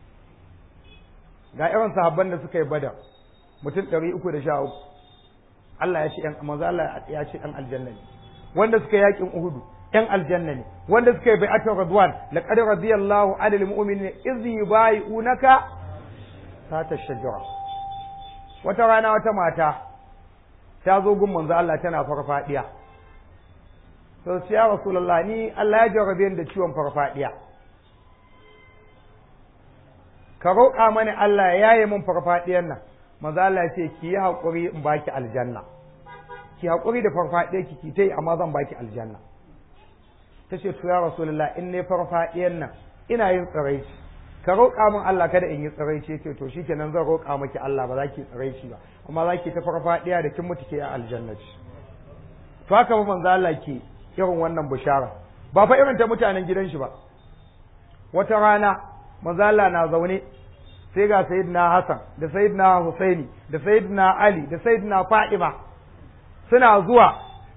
ga irin sahabban da suka yi badar mutum ɗari uku da sha uku Allah ya ce ɗan manzo Allah ya ce ɗan aljanna ne wanda suka yi yakin uhudu ɗan aljanna ne wanda suka yi bai'atul radwan laqad radiyallahu 'anil mu'minina idh yubayi'unaka ta shajara wata rana wata mata ta zo gun manzo Allah tana farfadiya to sai ya rasulullah ni Allah ya jarrabe ni da ciwon farfadiya ka roƙa mani Allah ya yaye min farfadiyan nan manzo Allah ya ce ki yi haƙuri in baki aljanna ki haƙuri da farfadiyar ki ki tai amma zan baki aljanna ta ce to ya rasulullah in ne farfadiyan nan ina yin tsiraici ka roƙa min Allah kada in yi tsiraici ce to shikenan zan roƙa maki Allah ba za ki tsiraici ba amma za ki ta farfadiya da kin mutu ke a aljanna ce to haka ba manzo Allah ke irin wannan bishara ba fa irin ta mutanen gidan shi ba wata rana manzo Allah na zaune sai ga sayyidina Hassan da sayyidina Husaini da sayyidina Ali da sayyidina Fatima suna zuwa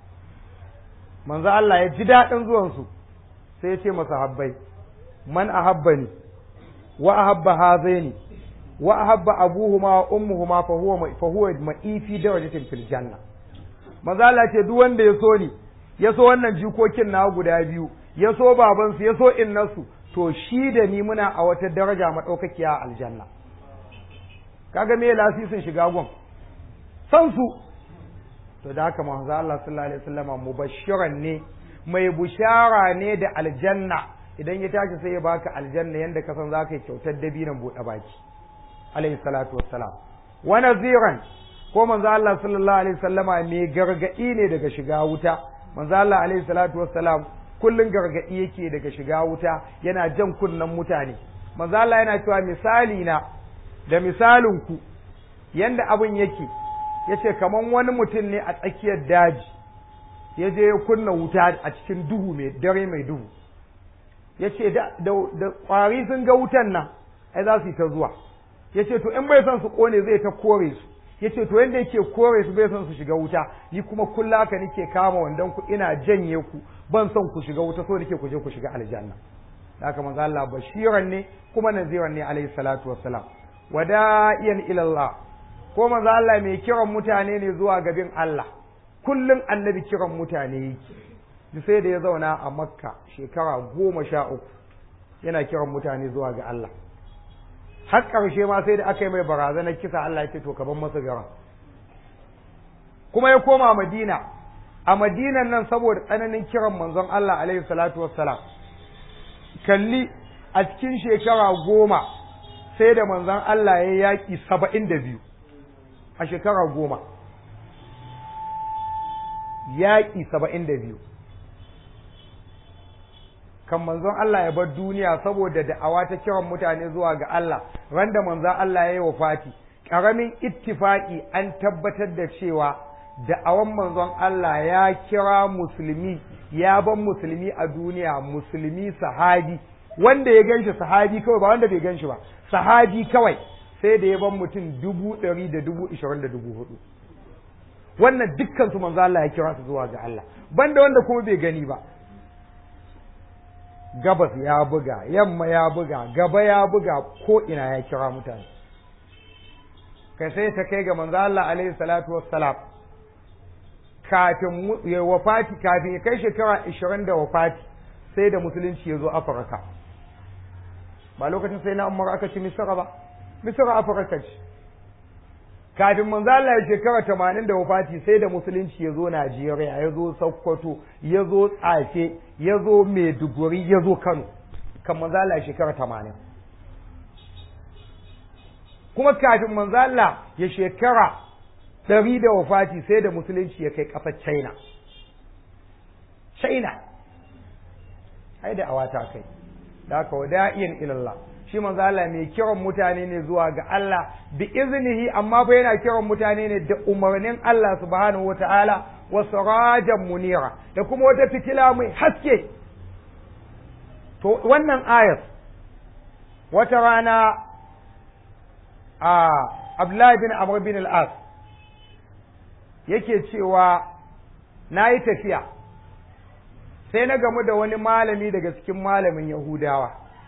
manzo Allah ya ji daɗin zuwan su sai ya ce masa habbai man ahabbani wa ahabba hazaini wa ahabba abuhuma wa ummuhuma fa huwa fa huwa ma'i fi darajatin fil janna manzo Allah ce duk wanda ya so ni ya so wannan jikokin na guda biyu ya so babansu ya so innarsu to shi da ni muna a wata daraja maɗaukakiya a aljanna kaga me lasisin shiga gon san su to da haka manzo Allah sallallahu alaihi wasallam mubashiran ne mai bushara ne da aljanna idan ya tashi sai ya baka aljanna yanda ka san zaka yi kyautar dabinan buɗe baki alaihi salatu wassalam wa naziran ko manzo Allah sallallahu alaihi wasallama mai gargadi ne daga shiga wuta manzo Allah alaihi salatu wassalam kullun gargadi yake daga shiga wuta yana jan kunnan mutane manzo Allah yana cewa misali na da misalin ku yanda abun yake yace kaman wani mutum ne a tsakiyar daji ya je ya kunna wuta a cikin duhu mai dare mai duhu yace da da kwari sun ga wutan nan ai za su yi ta zuwa yace to in bai son su kone zai ta kore su yace to yanda yake kore su bai son su shiga wuta ni kuma kulla haka nake kama wandan ku ina janye ku ban son ku shiga wuta so nake ku je ku shiga aljanna haka manzo Allah bashiran ne kuma naziran ne alayhi salatu wassalam wada'iyan ila Allah ko manzo Allah mai kiran mutane ne zuwa gabin Allah kullun annabi kiran mutane yake sai da ya zauna a makka shekara goma sha uku yana kiran mutane zuwa ga Allah har ƙarshe ma sai da aka yi mai barazanar kisa Allah ya ce to ka bar masa garan kuma ya koma Madina a Madinan nan saboda tsananin kiran manzon Allah alaihi salatu wassalam kalli a cikin shekara goma sai da manzon Allah ya yaƙi saba'in da biyu a shekara goma yaƙi saba'in da biyu kan manzon Allah ya bar duniya saboda da'awa ta kiran mutane zuwa ga Allah randa manzon Allah ya yi wafati ƙaramin ittifaki an tabbatar da cewa da'awan manzon Allah ya kira musulmi ya ban musulmi a duniya musulmi sahabi wanda ya ganshi sahabi kawai ba wanda bai ganshi ba sahabi kawai sai da ya ban mutum dubu ɗari da dubu ishirin da dubu hudu wannan dukkan su manzo Allah ya kira su zuwa ga Allah banda wanda kuma bai gani ba gabas ya buga yamma ya buga gaba ya buga ko ina ya kira mutane kai sai ta kai ga manzo Allah alaihi salatu wassalam kafin ya wafati kafin ya kai shekara 20 da wafati sai da musulunci ya zo Afirka ba lokacin sai na Umar aka ci Misra ba Misra Afirka ce kafin manzo Allah ya shekara tamanin da wafati sai da musulunci ya zo Najeriya ya zo Sokoto ya zo Tsafe ya zo Maiduguri ya zo Kano kan manzo Allah ya shekara tamanin kuma kafin manzo Allah ya shekara ɗari da wafati sai da musulunci ya kai ƙasar China China ai da awata kai da haka wada'iyan ilallah shi manzo Allah mai kiran mutane ne zuwa ga Allah bi iznihi amma fa yana kiran mutane ne da umarnin Allah subhanahu wata'ala wa sirajan munira da kuma wata fitila mai haske to wannan ayat wata rana a Abdullahi bin Amr bin al-As yake cewa na yi tafiya sai na gamu da wani malami daga cikin malamin Yahudawa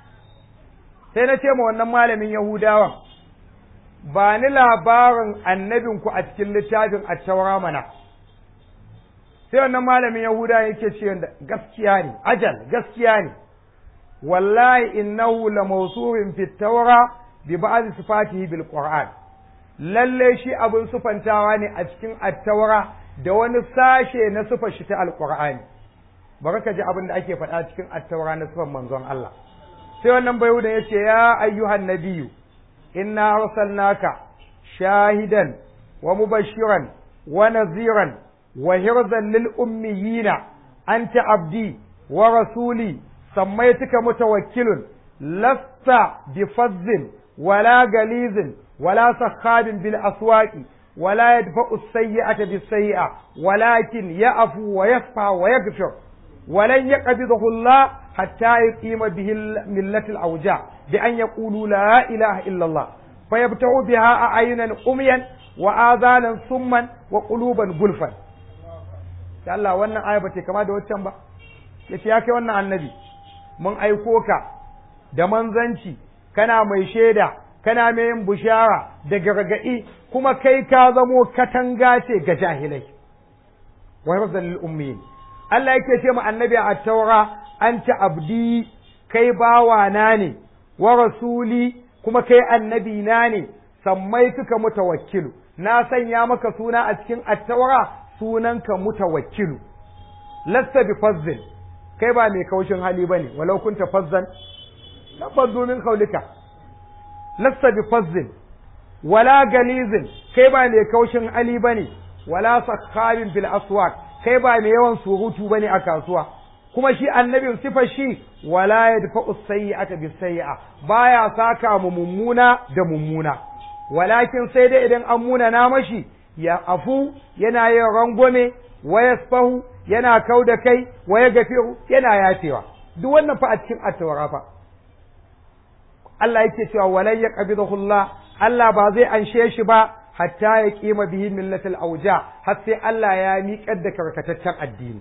sai na ce ma wannan malamin Yahudawan ba ni labarin annabinku a cikin littafin a taura mana sai wannan malamin Yahuda yake ce gaskiya ne ajal gaskiya ne wallahi innahu la mawsuufin fi tawra bi ba'd sifatihi bil qur'an lalle shi abin sufantawa ne a cikin at-taura da wani sashe na sufar shi ta alqur'ani bari ka ji abin da ake faɗa cikin at-taura na sufan manzon Allah sai wannan bayuda ya ce ya ayyuhan nabiyu inna arsalnaka shahidan wa mubashiran wa naziran wa hirzan lil ummiyina anta abdi wa rasuli sammaytuka mutawakkilun lasta bifazzin wala galizin wala sakhabin bil aswaqi ولا يدفع السيئة بالسيئة ولكن يعفو ويصفى ويغفر ولن يقبضه الله حتى يقيم به ملة الأوجاع بأن يقولوا لا إله إلا الله فيبتغوا بها أعينا أميا وآذانا صما وقلوبا غلفا ya Allah wannan aya ba ta kama da waccan ba yace ya kai wannan annabi mun aiko ka da manzanci kana mai shaida kana mai yin bushara da gargaɗi kuma kai ka zamo katanga ce ga jahilai wa razzal lil ummiyin Allah yake ce mu annabi a taura anta abdi kai bawa na ne wa rasuli kuma kai annabi na ne sammai suka mutawakkilu na sanya maka suna a cikin attaura sunanka mutawakkilu lasta bi fazzin kai ba mai kaushin hali bane walau kunta fazzan labbazu min kaulika lasta bi fazzin wala galizin kai ba mai kaushin hali bane wala sakhabin bil aswaq kai ba mai yawan surutu bane a kasuwa kuma shi annabin sifar shi wala yadfa'u sayyi'ata bis sayyi'a baya saka mu mummuna da mummuna walakin sai dai idan an muna na mashi ya afu yana yin rangwame wa yasfahu yana kau da kai wa ya gafiru yana yafewa duk wannan fa a cikin at-tawra fa Allah yake cewa walan yaqbidahu Allah Allah ba zai anshe shi ba hatta ya kima bihi millatul auja har sai Allah ya miƙar da karkataccen addini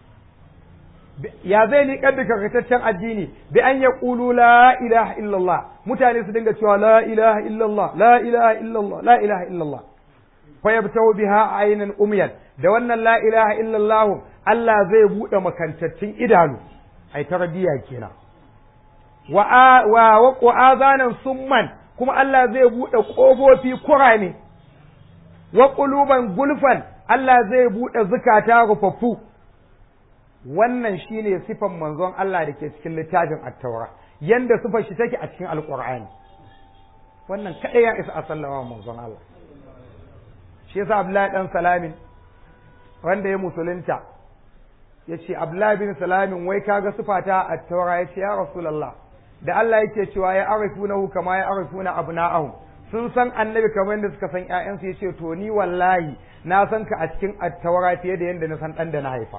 ya zai miƙar da karkataccen addini bi an ya ƙulu la ilaha illallah mutane su dinga cewa la ilaha illallah la ilaha illallah la ilaha illallah fa yabtahu biha aynan umyan da wannan la ilaha illallah Allah zai buɗe makantaccen idanu ai tarbiyya kenan wa wa wa azanan summan kuma Allah zai buɗe ƙofofi kurame wa quluban gulfan Allah zai buɗe zukata rufaffu wannan shine sifan manzon Allah da ke cikin littafin at-taura yanda sifar shi take a cikin alqur'ani wannan kadai ya isa a sallama manzon Allah shi yasa Abdullahi dan Salamin wanda ya musulunta yace Abdullahi bin Salamin wai kaga sifata at-taura yace ya Rasulullah da Allah yake cewa ya arifunahu kama ya arifuna abna'ahum sun san annabi kamar yadda suka san ƴaƴansu yace to ni wallahi na san ka a cikin at-taura fiye da yadda na san dan da na haifa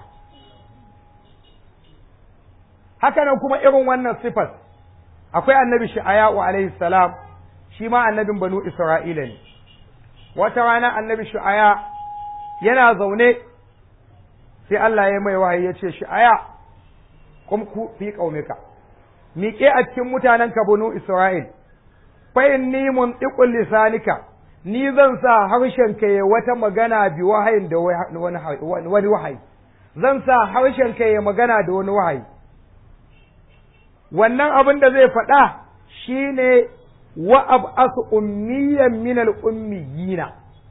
haka nan kuma irin wannan sifar akwai annabi shu'aya'u alaihi salam shi ma annabin banu isra'ila ne wata rana annabi shu'aya yana zaune sai Allah ya mai wahayi ya ce shu'aya kum ku fi qaumika miƙe a cikin mutanen ka banu isra'il fa inni muntiqul lisanika ni zan sa harshen ka ya wata magana bi wahayin da wani wahayi zan sa harshen ka ya magana da wani wahayi wannan abin da zai faɗa shine wa ab'asu ummiyan min al-ummiyina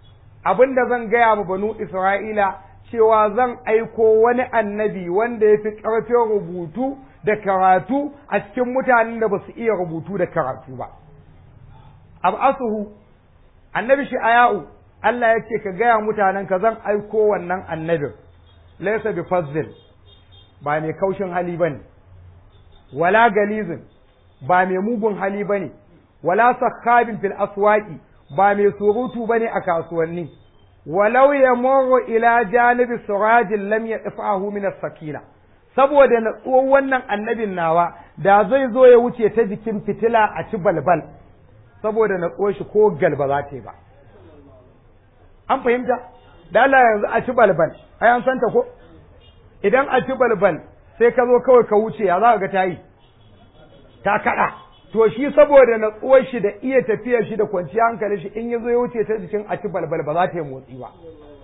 abinda zan gaya ma banu Isra'ila cewa zan aiko wani annabi wanda ya fi ƙarfin rubutu da karatu a cikin mutanen da ba su iya rubutu da karatu ba. Ab'asuhu, annabi shi aya'u, Allah ya ce ka gaya mutanen ka zan aiko wannan annabin, laisa bi fazzil, ba mai kaushin hali ba ne, wala galizin, ba mai mugun hali ba ne, wala sakkabin fil aswaki, ba mai surutu ba ne a kasuwanni. walau ya moro ila janibi surajin lam ya tsafahu min sakina saboda natsuwar wannan annabin nawa da zai zo ya wuce ta jikin fitila a ci balbal saboda natsuwar shi ko galba za ta yi ba an fahimta da Allah yanzu a ci balbal ai an santa ko idan a ci balbal sai ka zo kawai ka wuce ya za ka ga ta yi ta kada to shi saboda natsuwar shi da iya tafiyar shi da kwanciyar hankali shi in ya zo ya wuce ta jikin a ci balbal ba za ta yi motsi ba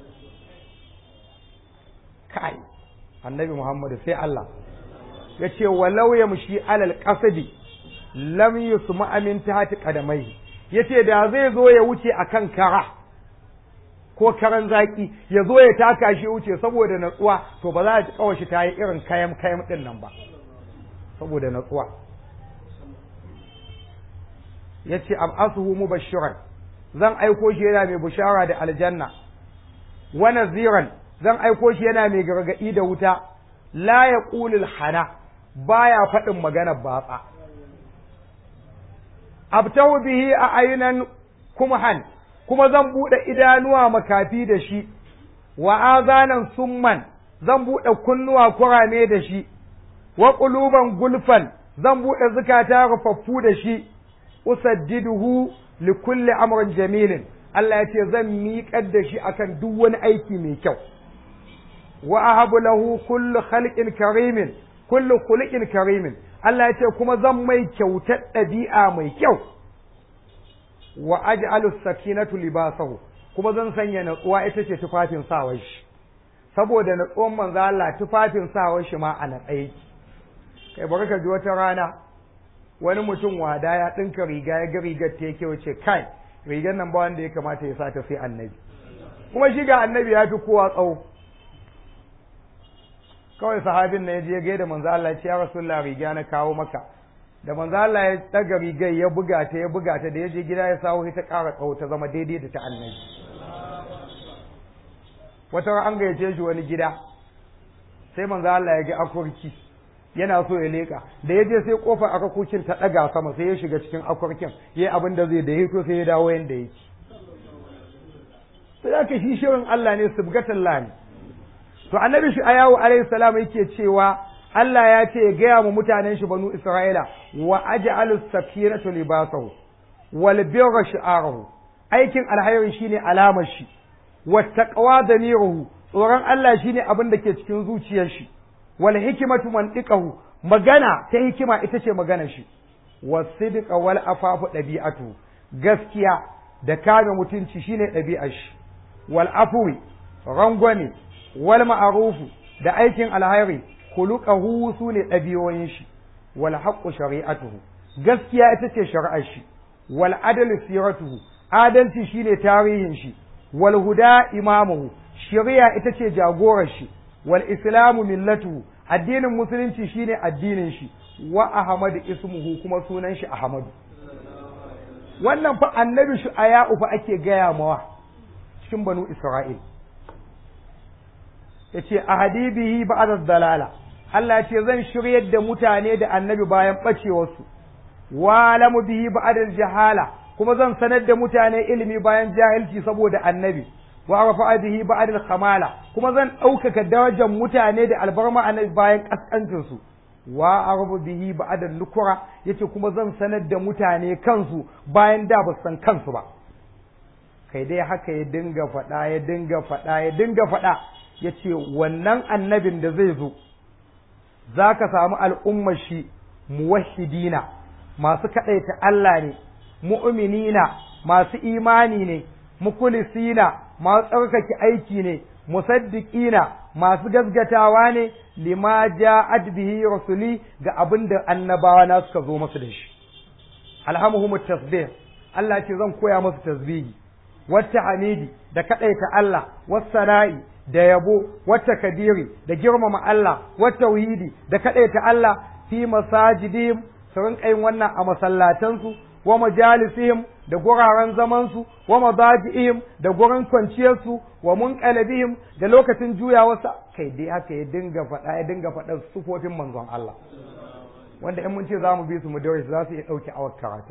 kai annabi muhammadu sai Allah ya ce walau ya mushi alal qasdi lam yusma amin tahti qadamai yace da zai zo ya wuce akan kara ko karan zaki ya zo ya taka shi wuce saboda natsuwa to ba za ta kawo shi ta yi irin kayam kayam din nan ba saboda natsuwa ya ce ab'asuhu mubashiran zan aiko shi yana mai bushara da aljanna wa naziran zan aiko shi yana mai gargadi da wuta la yaqulul hana baya faɗin magana batsa abtahu bihi a ayunan kumhan kuma zan buɗe idanuwa makafi da shi wa azanan summan zan buɗe kunnuwa kurame da shi wa quluban gulfan zan buɗe zukata rufaffu da shi usaddiduhu li kulli amrin jamilin Allah ya ce zan miƙar da shi akan duk wani aiki mai kyau wa ahabu lahu kullu khalqin karimin kullu khuluqin karimin Allah ya ce kuma zan mai kyautar ɗabi'a mai kyau wa aj'alu sakinatu libasahu kuma zan sanya natsuwa ita ce tufafin sawar shi saboda natsuwan manzo Allah tufafin sawar shi ma a natsaye kai bari ka ji wata rana wani mutum wada ya ɗinka riga ya ga rigar ta yake wace kai rigar nan ba wanda ya kamata ya sa ta sai annabi kuma shi ga annabi ya fi kowa tsawo kawai sahabin na ya je gaida manzo Allah ya ce ya rasulullah riga na kawo maka da manzo Allah ya daga rigar ya buga ta ya buga ta da ya je gida ya sawo ta ƙara tsawo ta zama daidai da ta annabi wata an gayyace shi wani gida sai manzo Allah ya ga akurki yana so ya leka da ya je sai kofar akakokin ta ɗaga sama sai ya shiga cikin akwarkin ya yi abin da zai da ya to sai ya dawo yanda yake sai aka shi shirin Allah ne subgatan ne to annabi shi ayawu alayhi salam yake cewa Allah ya ce ya gaya mu mutanen shi banu Isra'ila wa aj'alu sakinatu libasahu wal birra shi'arahu aikin alhayri shine alamar shi wa taqwa damiruhu tsoron Allah shine abin da ke cikin zuciyar shi wal hikmatu mantiqahu magana ta hikima ita ce maganar shi wasidqa wal afafu dabi'atu gaskiya da kame mutunci shine ɗabi'ar shi wal afwi rangwame wal ma'arufu da aikin alhairi khuluquhu sune ɗabi'oyin shi wal haqqu shari'atuhu gaskiya ita ce shari'ar shi wal adlu siratuhu adalci shine tarihin shi wal huda imamuhu shari'a ita ce jagorar shi wal islamu millatuhu addinin musulunci shine addinin shi wa ahmadu ismuhu kuma sunan shi ahmadu wannan fa annabi shi aya'u fa ake gaya mawa cikin banu isra'il yace ahadibihi ba'da dalala Allah ce zan shiryar da mutane da annabi bayan bacewarsu wa lamu bihi ba'da jahala kuma zan sanar da mutane ilimi bayan jahilci saboda annabi wa rafa'a bihi ba'da kamala kuma zan ɗaukaka darajar mutane da albarma annabi bayan kaskancin su wa arbu bihi ba'da nukura yace kuma zan sanar da mutane kansu bayan da ba san kansu ba kai dai haka ya dinga faɗa ya dinga faɗa ya dinga faɗa yace wannan annabin da zai zo za ka samu al'ummar shi muwahidina masu kaɗaita Allah ne mu'minina masu imani ne mukulisina masu tsarkake aiki ne musaddiqina masu gasgatawa ne lima ja'at bihi rasuli ga abin da annabawa na suka zo masu da shi alhamuhum tasbih Allah ce zan koya masu tasbihi wata hamidi da kaɗaita Allah wassana'i da yabo wata kadiri da girmama Allah wata tauhidi da kaɗaita Allah fi masajidihim su rinƙa yin wannan a masallatansu wa majalisihim da guraren zamansu wa madaji'ihim da gurin kwanciyarsu wa munqalabihim da lokacin juyawarsa kai dai haka ya dinga faɗa ya dinga faɗa sufofin manzon Allah wanda in mun ce za mu bi su mu daure su za su iya ɗauke awar karatu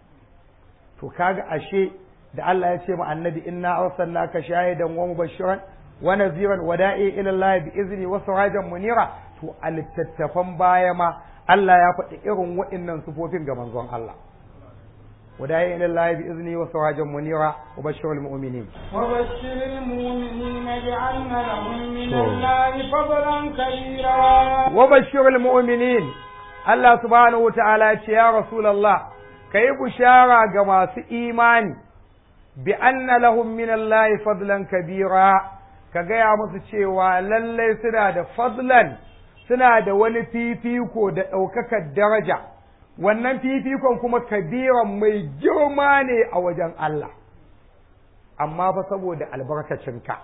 to kaga ashe da Allah ya ce ma annabi inna arsalnaka shahidan wa mubashiran wa naziran wa da'i ila Allah bi izni wa sirajan munira to a littattafan baya ma Allah ya faɗi irin waɗannan sufofin ga manzon Allah وداعي إلى الله بإذنه وسراجا منيرا وبشر المؤمنين وبشر المؤمنين بأن لهم من الله فضلا كبيرا وبشر المؤمنين الله سبحانه وتعالى يا رسول الله كي بشارة كما إيماني بأن لهم من الله فضلا كبيرا كجاء مسشيوا للي سنة فضلا سنة ونفيفيكو دا أوكك الدرجة wannan fifikon kuma kabiran mai girma ne a wajen Allah amma fa saboda albarkacinka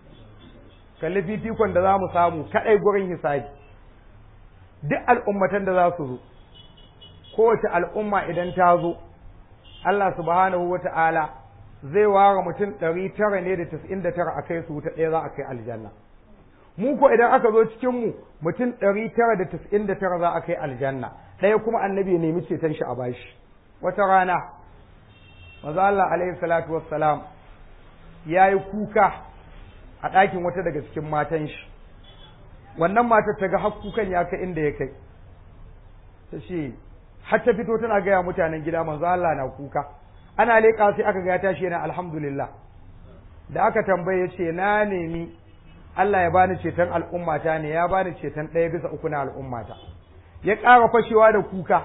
kalli fifikon da za mu samu kaɗai gurin hisabi duk al'ummatan da za su zo kowace al'umma idan ta zo Allah subhanahu wa ta'ala zai ware mutum ɗari tara ne da tas'in da tara a kai su wuta ɗaya za a kai aljanna mu ko idan aka zo cikin mu mutum ɗari tara da tas'in da tara za a kai aljanna ɗaya kuma annabi ya nemi ceton shi a bashi wata rana maza Allah alaihi salatu wassalam ya yi kuka a ɗakin wata daga cikin matan shi wannan matar ta ga har kukan ya kai inda ya kai ta ce har ta fito tana gaya mutanen gida manzo Allah na kuka ana leƙa sai aka ga ya tashi yana alhamdulillah da aka tambaye ce na nemi Allah ya bani ceton al'ummata ne ya bani ceton ɗaya bisa uku na al'ummata ya ƙara fashewa da kuka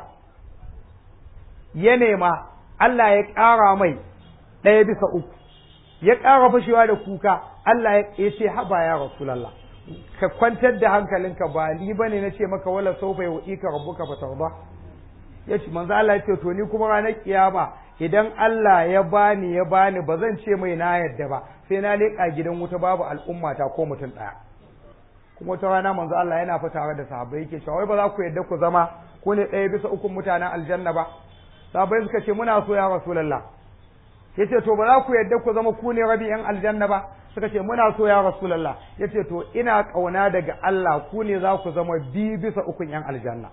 ya nema Allah ya ƙara mai ɗaya bisa uku ya ƙara fashewa da kuka Allah ya ce haba ya rasulallah ka kwantar da hankalinka ba ni bane na ce maka wala sau bai wa'i ka rabbuka fa tarda ya ce manzo Allah ya ce to ni kuma ranar kiyama idan Allah ya bani ya bani ba zan ce mai na yadda ba sai na leƙa gidan wuta babu al'ummata ko mutum ɗaya kuma wata rana manzo Allah yana fa tare da sahabbai yake cewa wai ba za ku yadda ku zama ko ne ɗaya bisa ukun mutanen aljanna ba sahabbai suka ce muna so ya rasulullah yace to ba za ku yadda ku zama ku ne rabi yan aljanna ba suka ce muna so ya rasulullah yace to ina kauna daga Allah ku ne za ku zama bi bisa ukun yan aljanna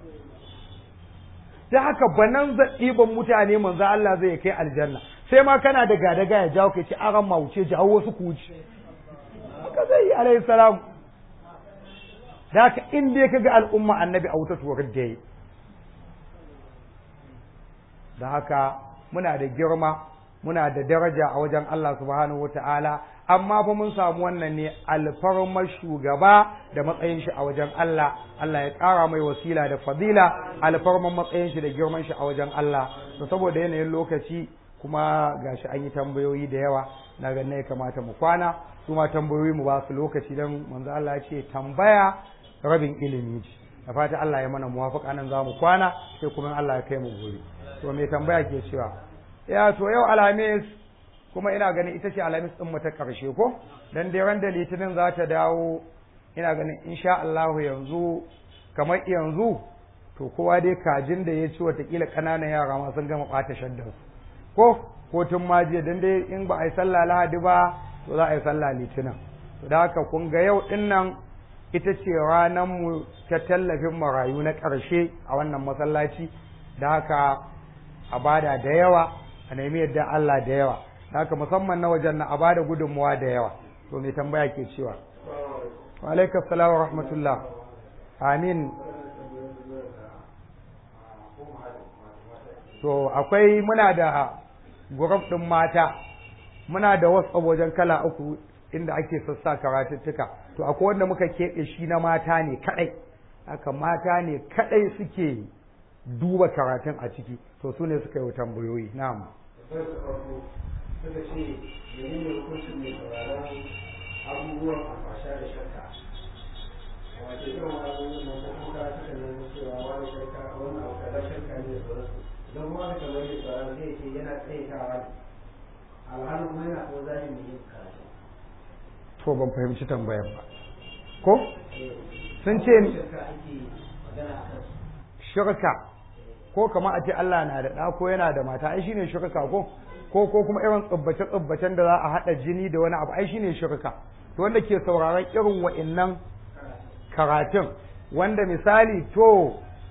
ta haka banan zaɗiban mutane manzo Allah zai kai aljanna sai ma kana da gadaga ya jawo kai ce aran ma wuce jawo wasu ku wuce haka zai yi alayhi salam da haka in dai ka ga al'umma annabi a wuta tuwar da yi da haka muna da girma muna da daraja a wajen Allah subhanahu wa ta'ala amma fa mun samu wannan ne alfarmar shugaba da matsayin shi a wajen Allah Allah ya ƙara mai wasila da fadila alfarmar matsayin shi da girman shi a wajen Allah to saboda yanayin lokaci kuma gashi an yi tambayoyi da yawa na ganin ya kamata mu kwana su ma tambayoyi mu ba su lokaci don manzo Allah ya ce tambaya rabin ilimi ce da fata Allah ya mana muwafaka nan za mu kwana sai kuma Allah ya kai mu gobe to me tambaya ke cewa ya to yau alhamis kuma ina ganin ita ce alhamis din mu ta karshe ko dan dai ran da litinin za ta dawo ina ganin insha Allah yanzu kamar yanzu to kowa dai kajin da ya ci watakila ƙananan yara ma sun gama ɓata shaddar ko ko tun ma jiya dan dai in ba a yi sallah lahadi ba to za a yi sallah litinin to da haka kun ga yau din nan ita ce ranar mu ta tallafin marayu na ƙarshe a wannan masallaci da haka a bada da yawa a nemi yadda Allah da yawa da haka musamman na wajen na a bada gudunmuwa da yawa to mai tambaya ke cewa wa alaikum salam wa rahmatullah amin to akwai muna da guruf ɗin mata muna da wasu wajen kala uku inda ake sassa karatuttuka to akwai wanda muka keɓe shi na mata ne kaɗai haka mata ne kaɗai suke duba karatun a ciki to su ne suka yi tambayoyi na'am suka ce menene hukuncin mai sauraron abubuwan alfasha da shakka wato irin abubuwan nan ko kuma suka nuna cewa wani shakka wani abu kaza shakka ne da sauransu don wani kamar mai sauraron zai ce yana tsaitawa ne alhalin kuma yana kuma zagin mai yin karatu to ban fahimci tambayar ba ko sun ce shirka ake magana a kan shirka ko kamar a ce Allah na da ɗa ko yana da mata ai shine shirka ko ko ko kuma irin tsubbace tsubbacen da za a haɗa jini da wani abu ai shine shirka to wanda ke sauraron irin wa'innan karatun wanda misali to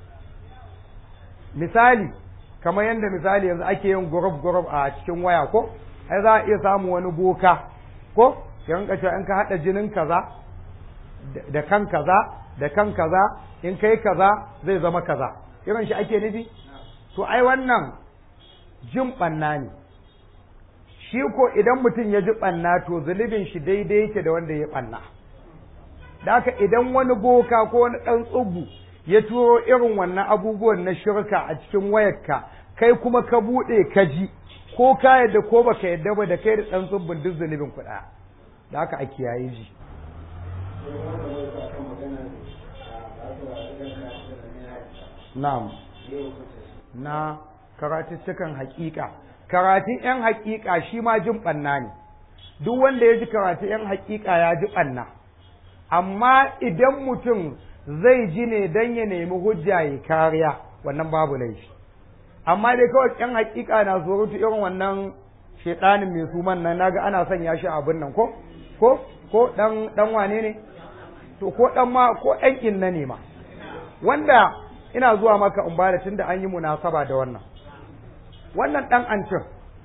misali kamar yadda misali yanzu ake yin gurub gurub a cikin waya ko ai za a iya samu wani boka ko ya rinka cewa in ka haɗa jinin kaza da kan kaza da kan kaza in kai kaza zai zama kaza irin shi ake nufi to ai wannan jin ɓanna ne shi ko idan mutum ya ji ɓanna to zunubin shi daidai yake da wanda ya ɓanna da haka idan wani boka ko wani ɗan tsubu ya turo irin wannan abubuwan na shirka a cikin wayarka kai kuma ka buɗe ka ji ko ka yadda ko baka yadda ba da kai da ɗan tsubbun duk zunubin ku ɗaya da haka a kiyaye ji sai wanda mai sa kan magana a ba su wa idan ka da ne ya na'am yi hukunta shi na karatuttukan haƙiƙa karatun 'yan haƙiƙa shi ma jin ɓanna ne duk wanda ya ji karatun 'yan haƙiƙa ya ji ɓanna amma idan mutum zai ji ne don ya nemi hujja ya kariya wannan babu laifi amma dai kawai 'yan haƙiƙa na surutu irin wannan shaiɗanin mai suman nan naga ana sanya shi abin nan ko ko ko dan dan wane ne to ko dan ma ko ɗan inna ne ma wanda ina zuwa maka in bada tunda an yi munasaba da wannan wannan dan ancin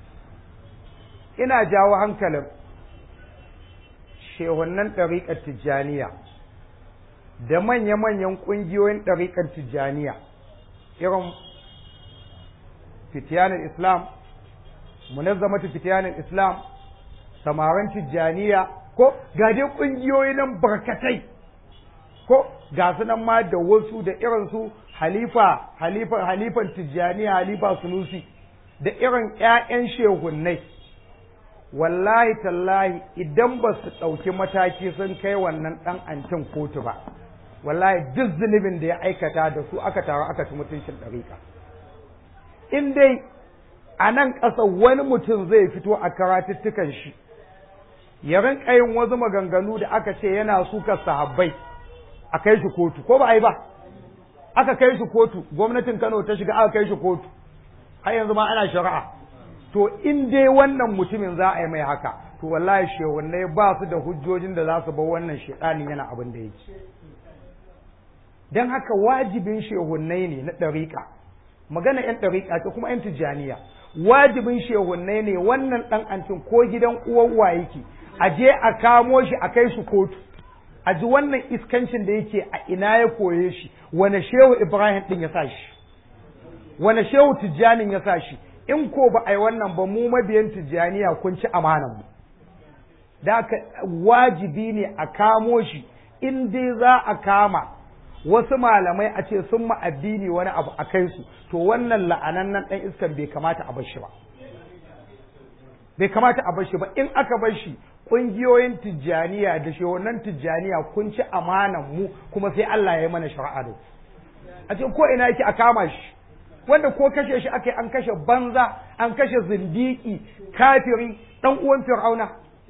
ina jawo hankalin shehunnan ɗariƙar tijjaniya da manya-manyan ƙungiyoyin ɗariƙar tijjaniya irin fitiyanin islam munazzamatu fitiyanin islam samarin tijjaniya ko ga dai ƙungiyoyi nan barkatai ko ga su nan ma da wasu da irinsu halifa halifa halifan tijjaniya halifa sunusi da irin ƴaƴan shehunnai wallahi tallahi idan ba su ɗauki mataki sun kai wannan ɗan ancin kotu ba wallahi duk zunubin da ya aikata da su aka taru aka ci mutuncin ɗariƙa in dai a nan ƙasa wani mutum zai fito a karatuttukan shi ya rinka yin wasu maganganu da aka ce yana sukar sahabbai a kai shi kotu ko ba a yi ba aka kai shi kotu gwamnatin Kano ta shiga aka kai shi kotu har yanzu ma ana shari'a to in dai wannan mutumin za a yi mai haka to wallahi shehunai ba su da hujjojin da za su bar wannan shedanin yana abin da yake don haka wajibin shehunnai ne na ɗariƙa magana 'yan ɗariƙa ce kuma 'yan tijjaniya wajibin shehunnai ne wannan ɗan ancin ko gidan uwan wa yake a je a kamo shi a kai shi kotu a ji wannan iskancin da yake a ina ya koye shi wane shehu ibrahim ɗin ya sa shi wane shehu tijjanin ya sa shi in ko ba a yi wannan ba mu mabiyan tijjaniya kun ci amanan mu da haka wajibi ne a kamo shi in dai za a kama wasu malamai a ce sun ma addini wani abu a kai su to wannan la'anannen ɗan iskan bai kamata a bar shi ba bai kamata a bar shi ba in aka bar shi ƙungiyoyin tijjaniya da shehunan tijjaniya kun ci amanan mu kuma sai Allah ya yi mana shari'a da a ce ko ina yake a kama shi wanda ko kashe shi aka yi an kashe banza an kashe zindiki kafiri dan uwan fir'auna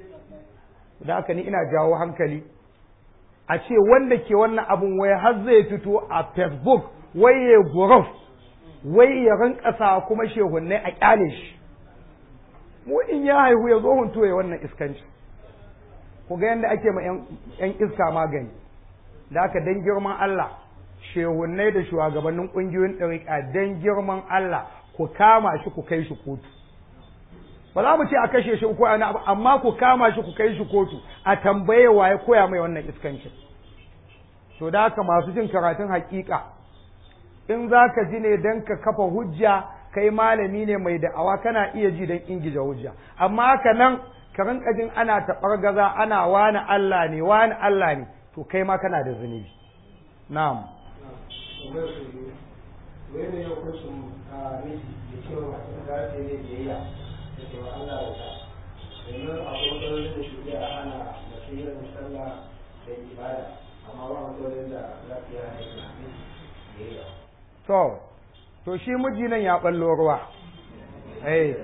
da haka ni ina jawo hankali a ce wanda ke wannan abun wai har zai fito a facebook wai ya guruf wai ya rinka sa kuma shehunnai a kyale shi mu in ya haihu ya zo hunto ya wannan iskanci ku ga yadda ake ma yan iska magani da haka dan girman Allah shehunnai da shugabannin ƙungiyoyin ɗariƙa dan girman Allah ku kama shi ku kai shi kotu ba za mu ce a kashe shi ko ana amma ku kama shi ku kai shi kotu a tambaye wa ya koya mai wannan iskancin to da haka masu jin karatun hakika in za ka ji ne don ka kafa hujja kai malami ne mai da'awa kana iya ji don ingija hujja amma haka nan ka rinka jin ana taɓar gaza ana wani Allah ne wani Allah ne to kai ma kana da zunubi na'am tambayar su biyu wai ne hukuncin a miji da cewa masu da ta yi biyayya da cewa Allah ya ta domin akwai matsalolin da shugaba a hana mace yin sallah da ibada amma ba matsalolin da za su yi hana yin biyayya to to shi miji nan ya ballo ruwa eh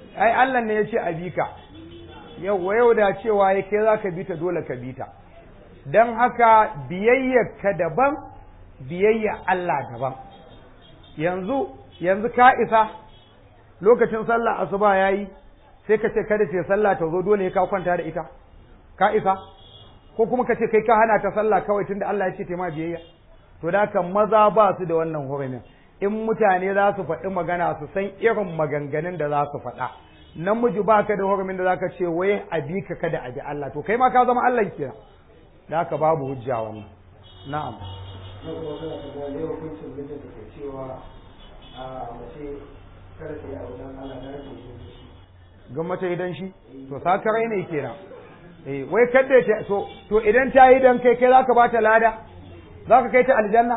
ai Allah ne ya ce a bi ka yau yau da cewa ya kai za ka bi ta dole ka bi ta don haka biyayyarka daban biyayya Allah daban yanzu yanzu ka isa lokacin sallah asuba yayi sai ka ce kada ce sallah ta zo dole ka kwanta da ita ka isa ko kuma ka ce kai ka hana ta sallah kawai tunda Allah ya ce ta ma biyayya to da haka maza ba su da wannan hurumin in mutane za su faɗi magana su san irin maganganun da za su faɗa namiji ba ka da hurumin da zaka ce wai a bi ka kada a bi Allah to kai ma ka zama Allah kenan da haka babu hujja wannan na'am na kuma suna tambaya ne hukuncin mijin da ke cewa a mace kada ta yi abu don Allah na rashin shi ga mace idan shi to sakarai ne kenan eh wai kadda ta to to idan ta yi dan kai kai zaka bata lada zaka kai ta aljanna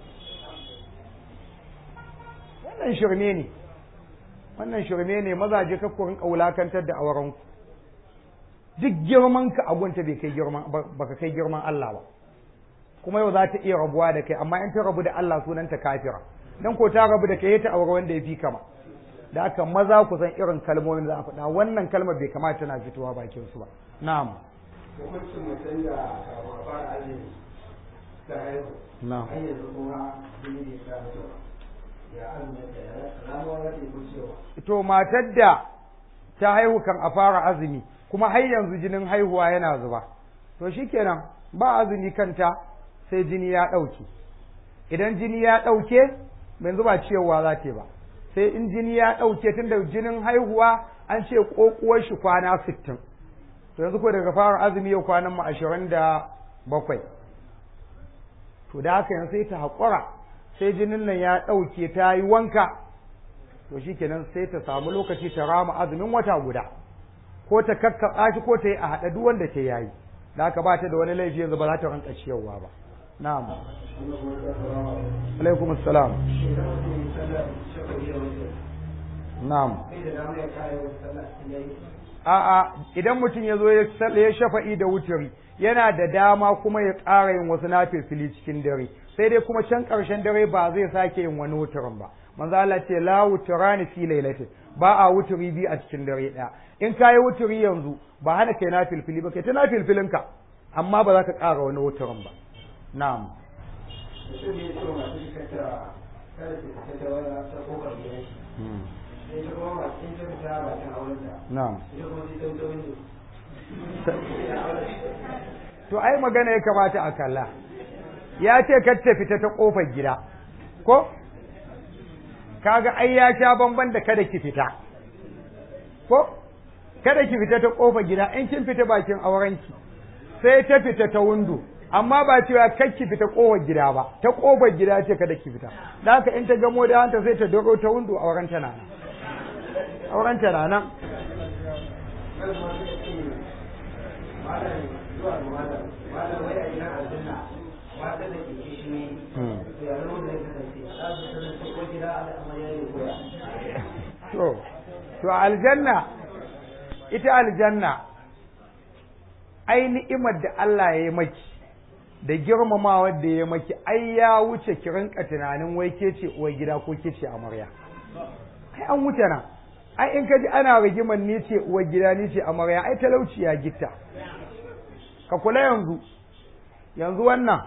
wannan shirme ne wannan shirme ne mazaje ka ku rinka wulakantar da auren ku duk girman ka agunta bai kai girman baka kai girman Allah ba kuma yau za ta iya rabuwa da kai amma in ta rabu da Allah sunanta kafira dan ko ta rabu da kai ta aure wanda ya fi kama da aka maza ku san irin kalmomin da za a faɗa wannan kalmar bai kamata tana fitowa bakin su ba na'am hukuncin mutum da kafin a fara azumi ta haihu na'am har yanzu kuma jini bai sa mata ba ya azumin da ya ramuwa za ta yi kucewa to matar da ta haihu kan a fara azumi kuma har yanzu jinin haihuwa yana zuba to shikenan ba azumi kanta sai jini ya ɗauke idan jini ya ɗauke yanzu ba ciyarwa za ta yi ba sai in jini ya ɗauke tun da jinin haihuwa an ce ƙoƙuwar shi kwana sittin to yanzu ko daga fara azumi yau kwanan mu ashirin da bakwai to da haka yanzu sai ta haƙura sai jinin nan ya ɗauke ta yi wanka to shi kenan sai ta samu lokaci ta rama azumin wata guda ko ta kakkaɓa shi ko ta yi a haɗa duk wanda ta yayi da haka ba ta da wani laifi yanzu ba za ta ranka ciyarwa ba na'am alaikum assalam idan mutum yi sallar shekaru da wuce na'am sai da dama ya kare wata sallah cikin yayi a'a idan mutum ya zo ya sal- ya shafa'i da wuturi yana da dama kuma ya ƙara yin wasu nafilfili cikin dare sai dai kuma can ƙarshen dare ba zai sake yin wani wuturin ba manzo Allah ce la wuturani fi lailatin ba a wuturi bi a cikin dare ɗaya in ka yi wuturi yanzu ba hana kai nafilfili ba kai ta nafilfilinka amma ba za ka ƙara wani wuturin ba na'am mutum ne ya ce wa masu jikata kada ta fita ta wani ta kofar gidan shi sai ta kuma masu in ta fita bakin aurenta na'am ita kuma sai ta wuce windo to ai magana ya kamata a kalla ya ce kar ta fita ta kofar gida ko kaga ai ya sha bamban da kada ki fita ko kada ki fita ta kofar gida in kin fita bakin aurenki sai ta fita ta windo amma ba cewa kar ki fita kofar gida ba ta kofar gida ce kada ki fita da haka in ta gamo da hanta sai ta doro ta windo auren ta na nan auren ta na nan kan ma suka ce malam zuwa ga malam malam wai a gidan aljanna mata da ke kishi ne to ya zama da ya kasance za su kasance ko gida al'amari ne koya to to aljanna ita aljanna ai ni'imar da Allah ya yi maki da girmamawa da ya maki ai ya wuce ki rinka tunanin wai ke ce uwar gida ko ke ce amarya ai an wuce nan ai in ka ji ana rigimar ni ce uwar gida ni ce amarya ai talauci ya gitta ka kula yanzu yanzu wannan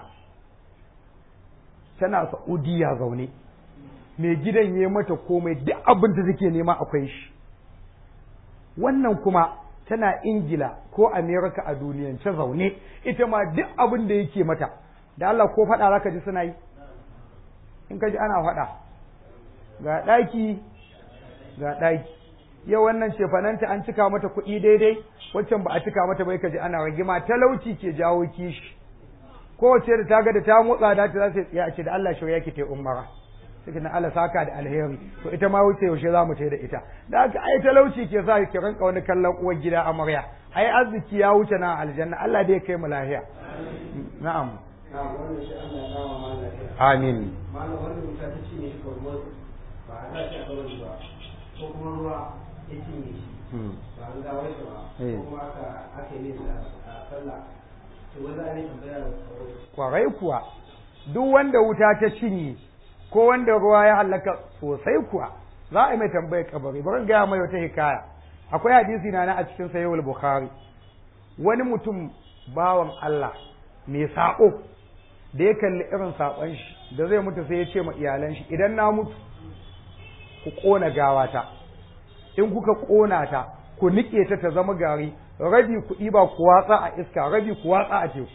tana Saudiya zaune mai gidan ya mata komai duk abin da take nema akwai shi wannan kuma tana ingila ko amerika a duniyance zaune ita ma duk abin da yake mata da Allah ko faɗa zaka ji suna yi in ka ji ana faɗa ga ɗaki ga ɗaki yau wannan cefananta an cika mata kuɗi daidai waccan ba a cika mata bai ka ji ana rigima talauci ke jawo kishi kowace da ta ga da ta motsa da ta za ta tsaya a ce da Allah shirya ki ta umara sai na Allah saka da alheri to ita ma wuce yaushe za mu tai da ita da haka ai talauci ke sa ki rinka wani kallon uwar gida amarya ai arziki ya wuce na aljanna Allah dai kai mu lahiya na'am na wannan shi Allah ya kama malam lafiya amin malam wannan wuta ta cinye shi kawai ba a sa shi a kawai ba ko kuma ruwa ya cinye shi ba an gawar shi ba Eh. ko kuma aka aka yi nesa a sallah to wanda an yi tambaya da kawai kwarai kuwa duk wanda wuta ta cinye ko wanda ruwa ya halaka sosai kuwa za a yi mai tambayar kabari bari gaya mai wata hikaya akwai hadisi na na a cikin sahihul bukhari wani mutum bawan Allah mai saƙo da ya kalli irin saƙon shi da zai mutu sai ya ce ma iyalan shi idan na mutu ku ƙona gawata in kuka ƙona ta ku niƙe ta ta zama gari rabi ku ɗiba ku watsa a iska rabi ku watsa a teku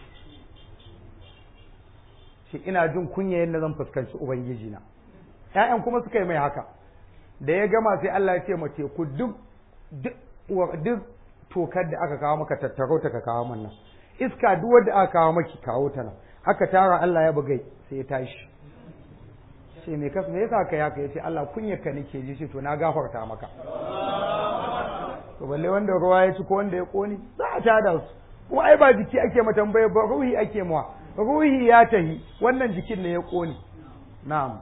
shi ina jin kunya yadda zan fuskanci ubangiji na ƴaƴan kuma suka yi mai haka da ya gama sai Allah ya ce ma teku duk duk tokar da aka kawo maka tattaro ta ka kawo man nan iska duk wanda aka kawo maki kawo ta nan aka tara Allah ya bugai sai ya tashi ce me kas me yasa ka yaka yace Allah kunyarka nake ji shi to na gafarta maka to balle wanda ruwa ya ci ko wanda ya koni za a tada su kuma ai ba jiki ake ma tambaya ba ruhi ake mawa ruhi ya tahi wannan jikin ne ya koni na'am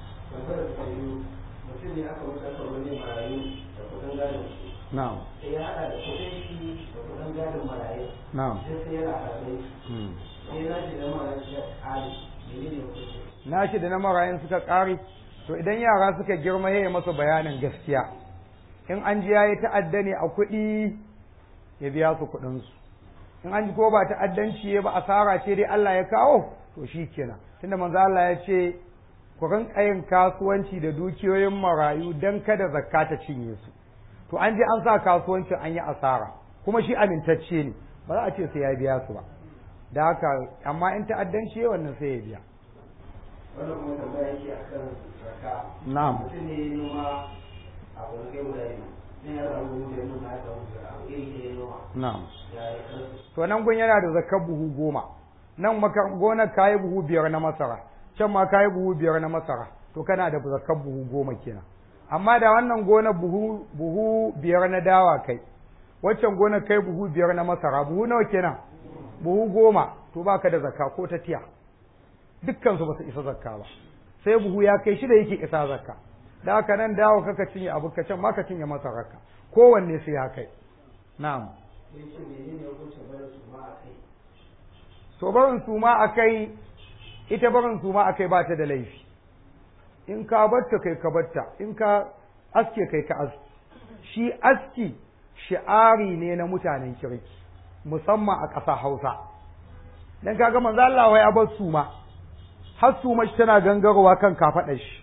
mutum ne aka wuce aka wani marayu da kudin gadon na'am sai ya haɗa da kudin shi da kudin gadon marayu na'am sai sai yana karɓe hmm. sai na shi da marayu ya ƙari menene hukunci nashi da na marayin suka ƙare to idan yara suka girma ya yi masa bayanin gaskiya in an ji yayi ta'adda ne a kuɗi ya biya su kuɗinsu in an ji ko ba ta'addanci ya ba asara ce dai Allah ya kawo to shi kenan tunda manzo Allah ya ce ku rinka yin kasuwanci da dukiyoyin marayu dan kada zakka ta cinye su to an je an sa kasuwancin an yi asara kuma shi amintacce ne ba za a ce sai ya biya su ba da haka amma in ta'addanci ya wannan sai ya biya wannan kuma tambaya yake akan zakka na'am mutum ne ya noma a wani kai guda biyu sai ya samu da noma ya samu da abu iri ne ya noma na'am ya yi kansu to nan gun yana da zakar buhu goma nan maka gonar kayi buhu biyar na masara can ma kayi buhu biyar na masara to kana da zakar buhu goma kenan amma da wannan gonar buhu buhu biyar na dawa kai waccan gonar kai buhu biyar na masara buhu nawa kenan buhu goma to baka da zakka ko ta tiya dukkan su ba su isa zakka ba sai buhu ya kai shida yake isa zakka da haka nan dawo kaka cinye abu ka can ma ka cinye masararka kowanne sai ya kai na'am sai ce menene hukuncin barin su ma a kai to barin suma a kai ita barin suma a kai ba ta da laifi in ka batta kai ka batta in ka aske kai ka aski shi aski shi'ari ne na mutanen kirki musamman a ƙasa hausa dan kaga manzo Allah wai ya bar suma har suma shi tana gangarowa kan kafaɗar shi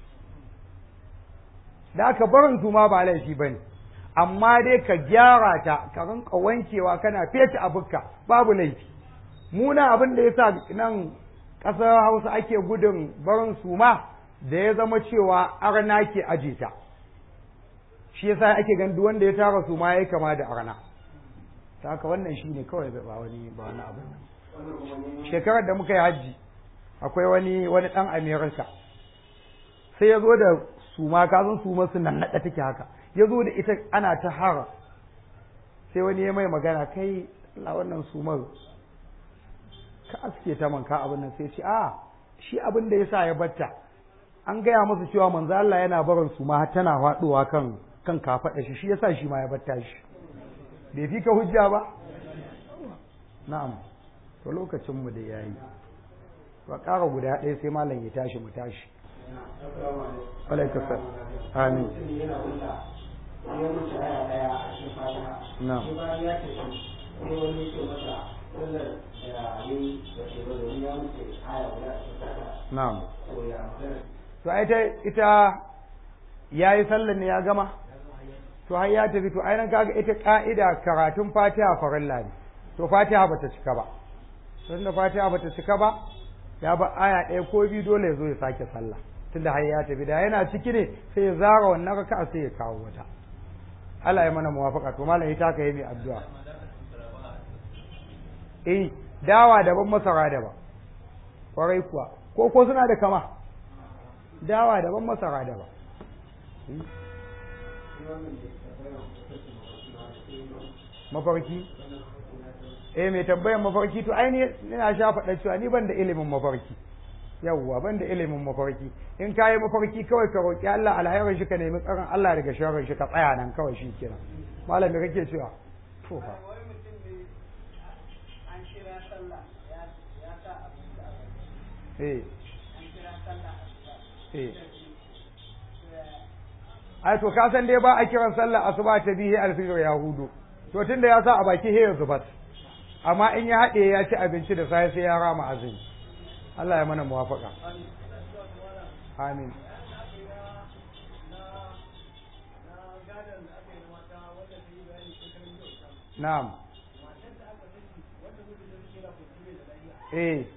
da aka barin suma ba laifi bane amma dai ka gyara ta ka rinka wankewa kana feta abukka babu laifi muna abin da yasa nan ƙasar Hausa ake gudun barin suma da ya zama cewa arna ke aje ta shi yasa ake gan duk wanda ya tara suma yayi kama da arna ta haka wannan shine kawai ba wani ba wani abu wannan kuma ne shekarar da muka yi hajji akwai wani wani dan America sai ya zo da suma ka san suma su nan nada take haka ya zo da ita ana ta hara sai wani ya mai magana kai Allah wannan sumar ka aske ta man ka abin nan sai ce a shi abin da yasa ya batta an gaya masa cewa manzo Allah yana barin suma har tana faduwa kan kan kafaɗa shi shi yasa shi ma ya batta shi bai fi ka hujja ba na'am to lokacin mu da yayi ba ƙara guda ɗaya sai malam ya tashi mu tashi alaika sa amin mutum yana wuta ya wuce aya daya a cikin fatiha Na'am. sai bayan ya tafi sai wani ya ce masa sallar da ya yi da ke ba domin ya wuce aya guda a cikin fatiha na'am ko ya magana to ai ta ita yayi sallar ne ya gama to har ya tafi to ai nan kaga ita ka'ida karatun Fatiha farilla ne to Fatiha bata cika ba tunda Fatiha bata cika ba ya ba aya ɗaya ko biyu dole ya zo ya sake sallah tunda har ya tafi da yana ciki ne sai ya zara wannan raka'a sai ya kawo wata Allah ya mana muwafaka to malam ita ka yi mai addu'a eh dawa daban masara daban kwarai kuwa ko ko suna da kama dawa daban masara daban mafarki eh mai tambayan mafarki to ai ni ina sha faɗa cewa ni ban da ilimin mafarki yawwa ban da ilimin mafarki in ka yi mafarki kawai ka roƙi Allah alhairin shi ka nemi tsaron Allah daga sharrin shi ka tsaya nan kawai shi kenan malam me kake cewa to fa wani mutum ne an kira sallah ya ya sa abin da aka eh an kira sallah a eh ai to ka san dai ba a kiran sallar asuba ta bihi alfijir ya hudu to tunda ya sa a baki he zubat amma in ya haɗe ya ci abinci da sai sai ya rama azumi Allah ya mana muwafaka amin na'am eh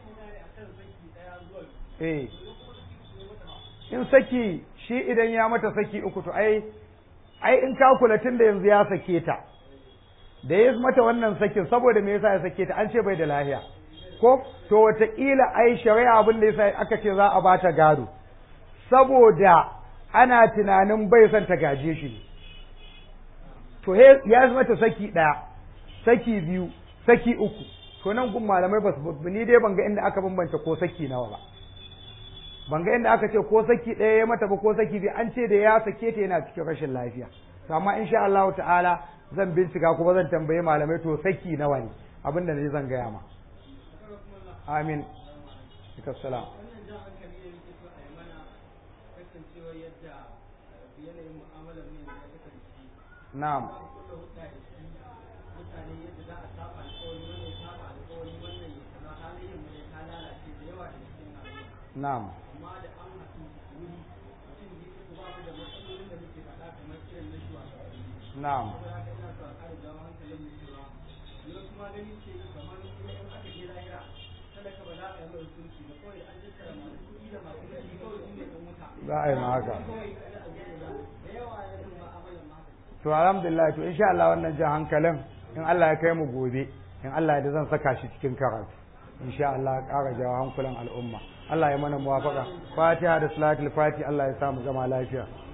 eh in saki shi idan ya mata saki uku to ai ai in ka kula tun da yanzu ya sake ta da ya mata wannan sakin saboda me yasa ya sake ta an ce bai da lahiya ko to wataƙila ai shari'a abin da yasa aka ce za a bata gado saboda ana tunanin bai son ta gaje shi ne to ya mata saki ɗaya saki biyu saki uku to nan gun malamai ba su ni dai ban ga inda aka bambanta ko saki nawa ba ban ga inda aka ce ko saki ɗaya ya mata ba ko saki biyu an ce da ya sake ta yana cikin rashin lafiya to amma insha Allah ta'ala zan bincika kuma zan tambaye malamai to saki nawa ne abinda ne zan gaya ma amin salam wannan jan hankali ne yake so a yi mana kasancewa yadda yanayin mu'amalar mu ya kasance na'am ba mu kulla hudda da shi mutane yadda za a saba alƙawari wannan ya saba alƙawari wannan ya kaza halayen mu ne ta lalace da yawa da cikin al'umma na'am amma da an haɗu wuri mutum ne su ba mu da matsalolin da muke faɗa kamar irin na shugabanni na'am saboda haka ina so a ƙara jawo hankalin mu cewa yau kuma gani ce kamar kuma in aka je lahira talaka ba za a yi mai hukunci ba kawai an tattara masu kuɗi da masu kuɗi kawai su ne ɗan wuta za a yi ma haka kawai kada a gane ba da yawa ya zama ma'amalar ma haka to alhamdulillah to insha Allah wannan jan hankalin in Allah ya kai mu gobe in Allah ya zan saka shi cikin karatu insha Allah ƙara jawo hankulan al'umma Allah ya mana muwafaka fatiha da salatul fati Allah ya sa mu zama lafiya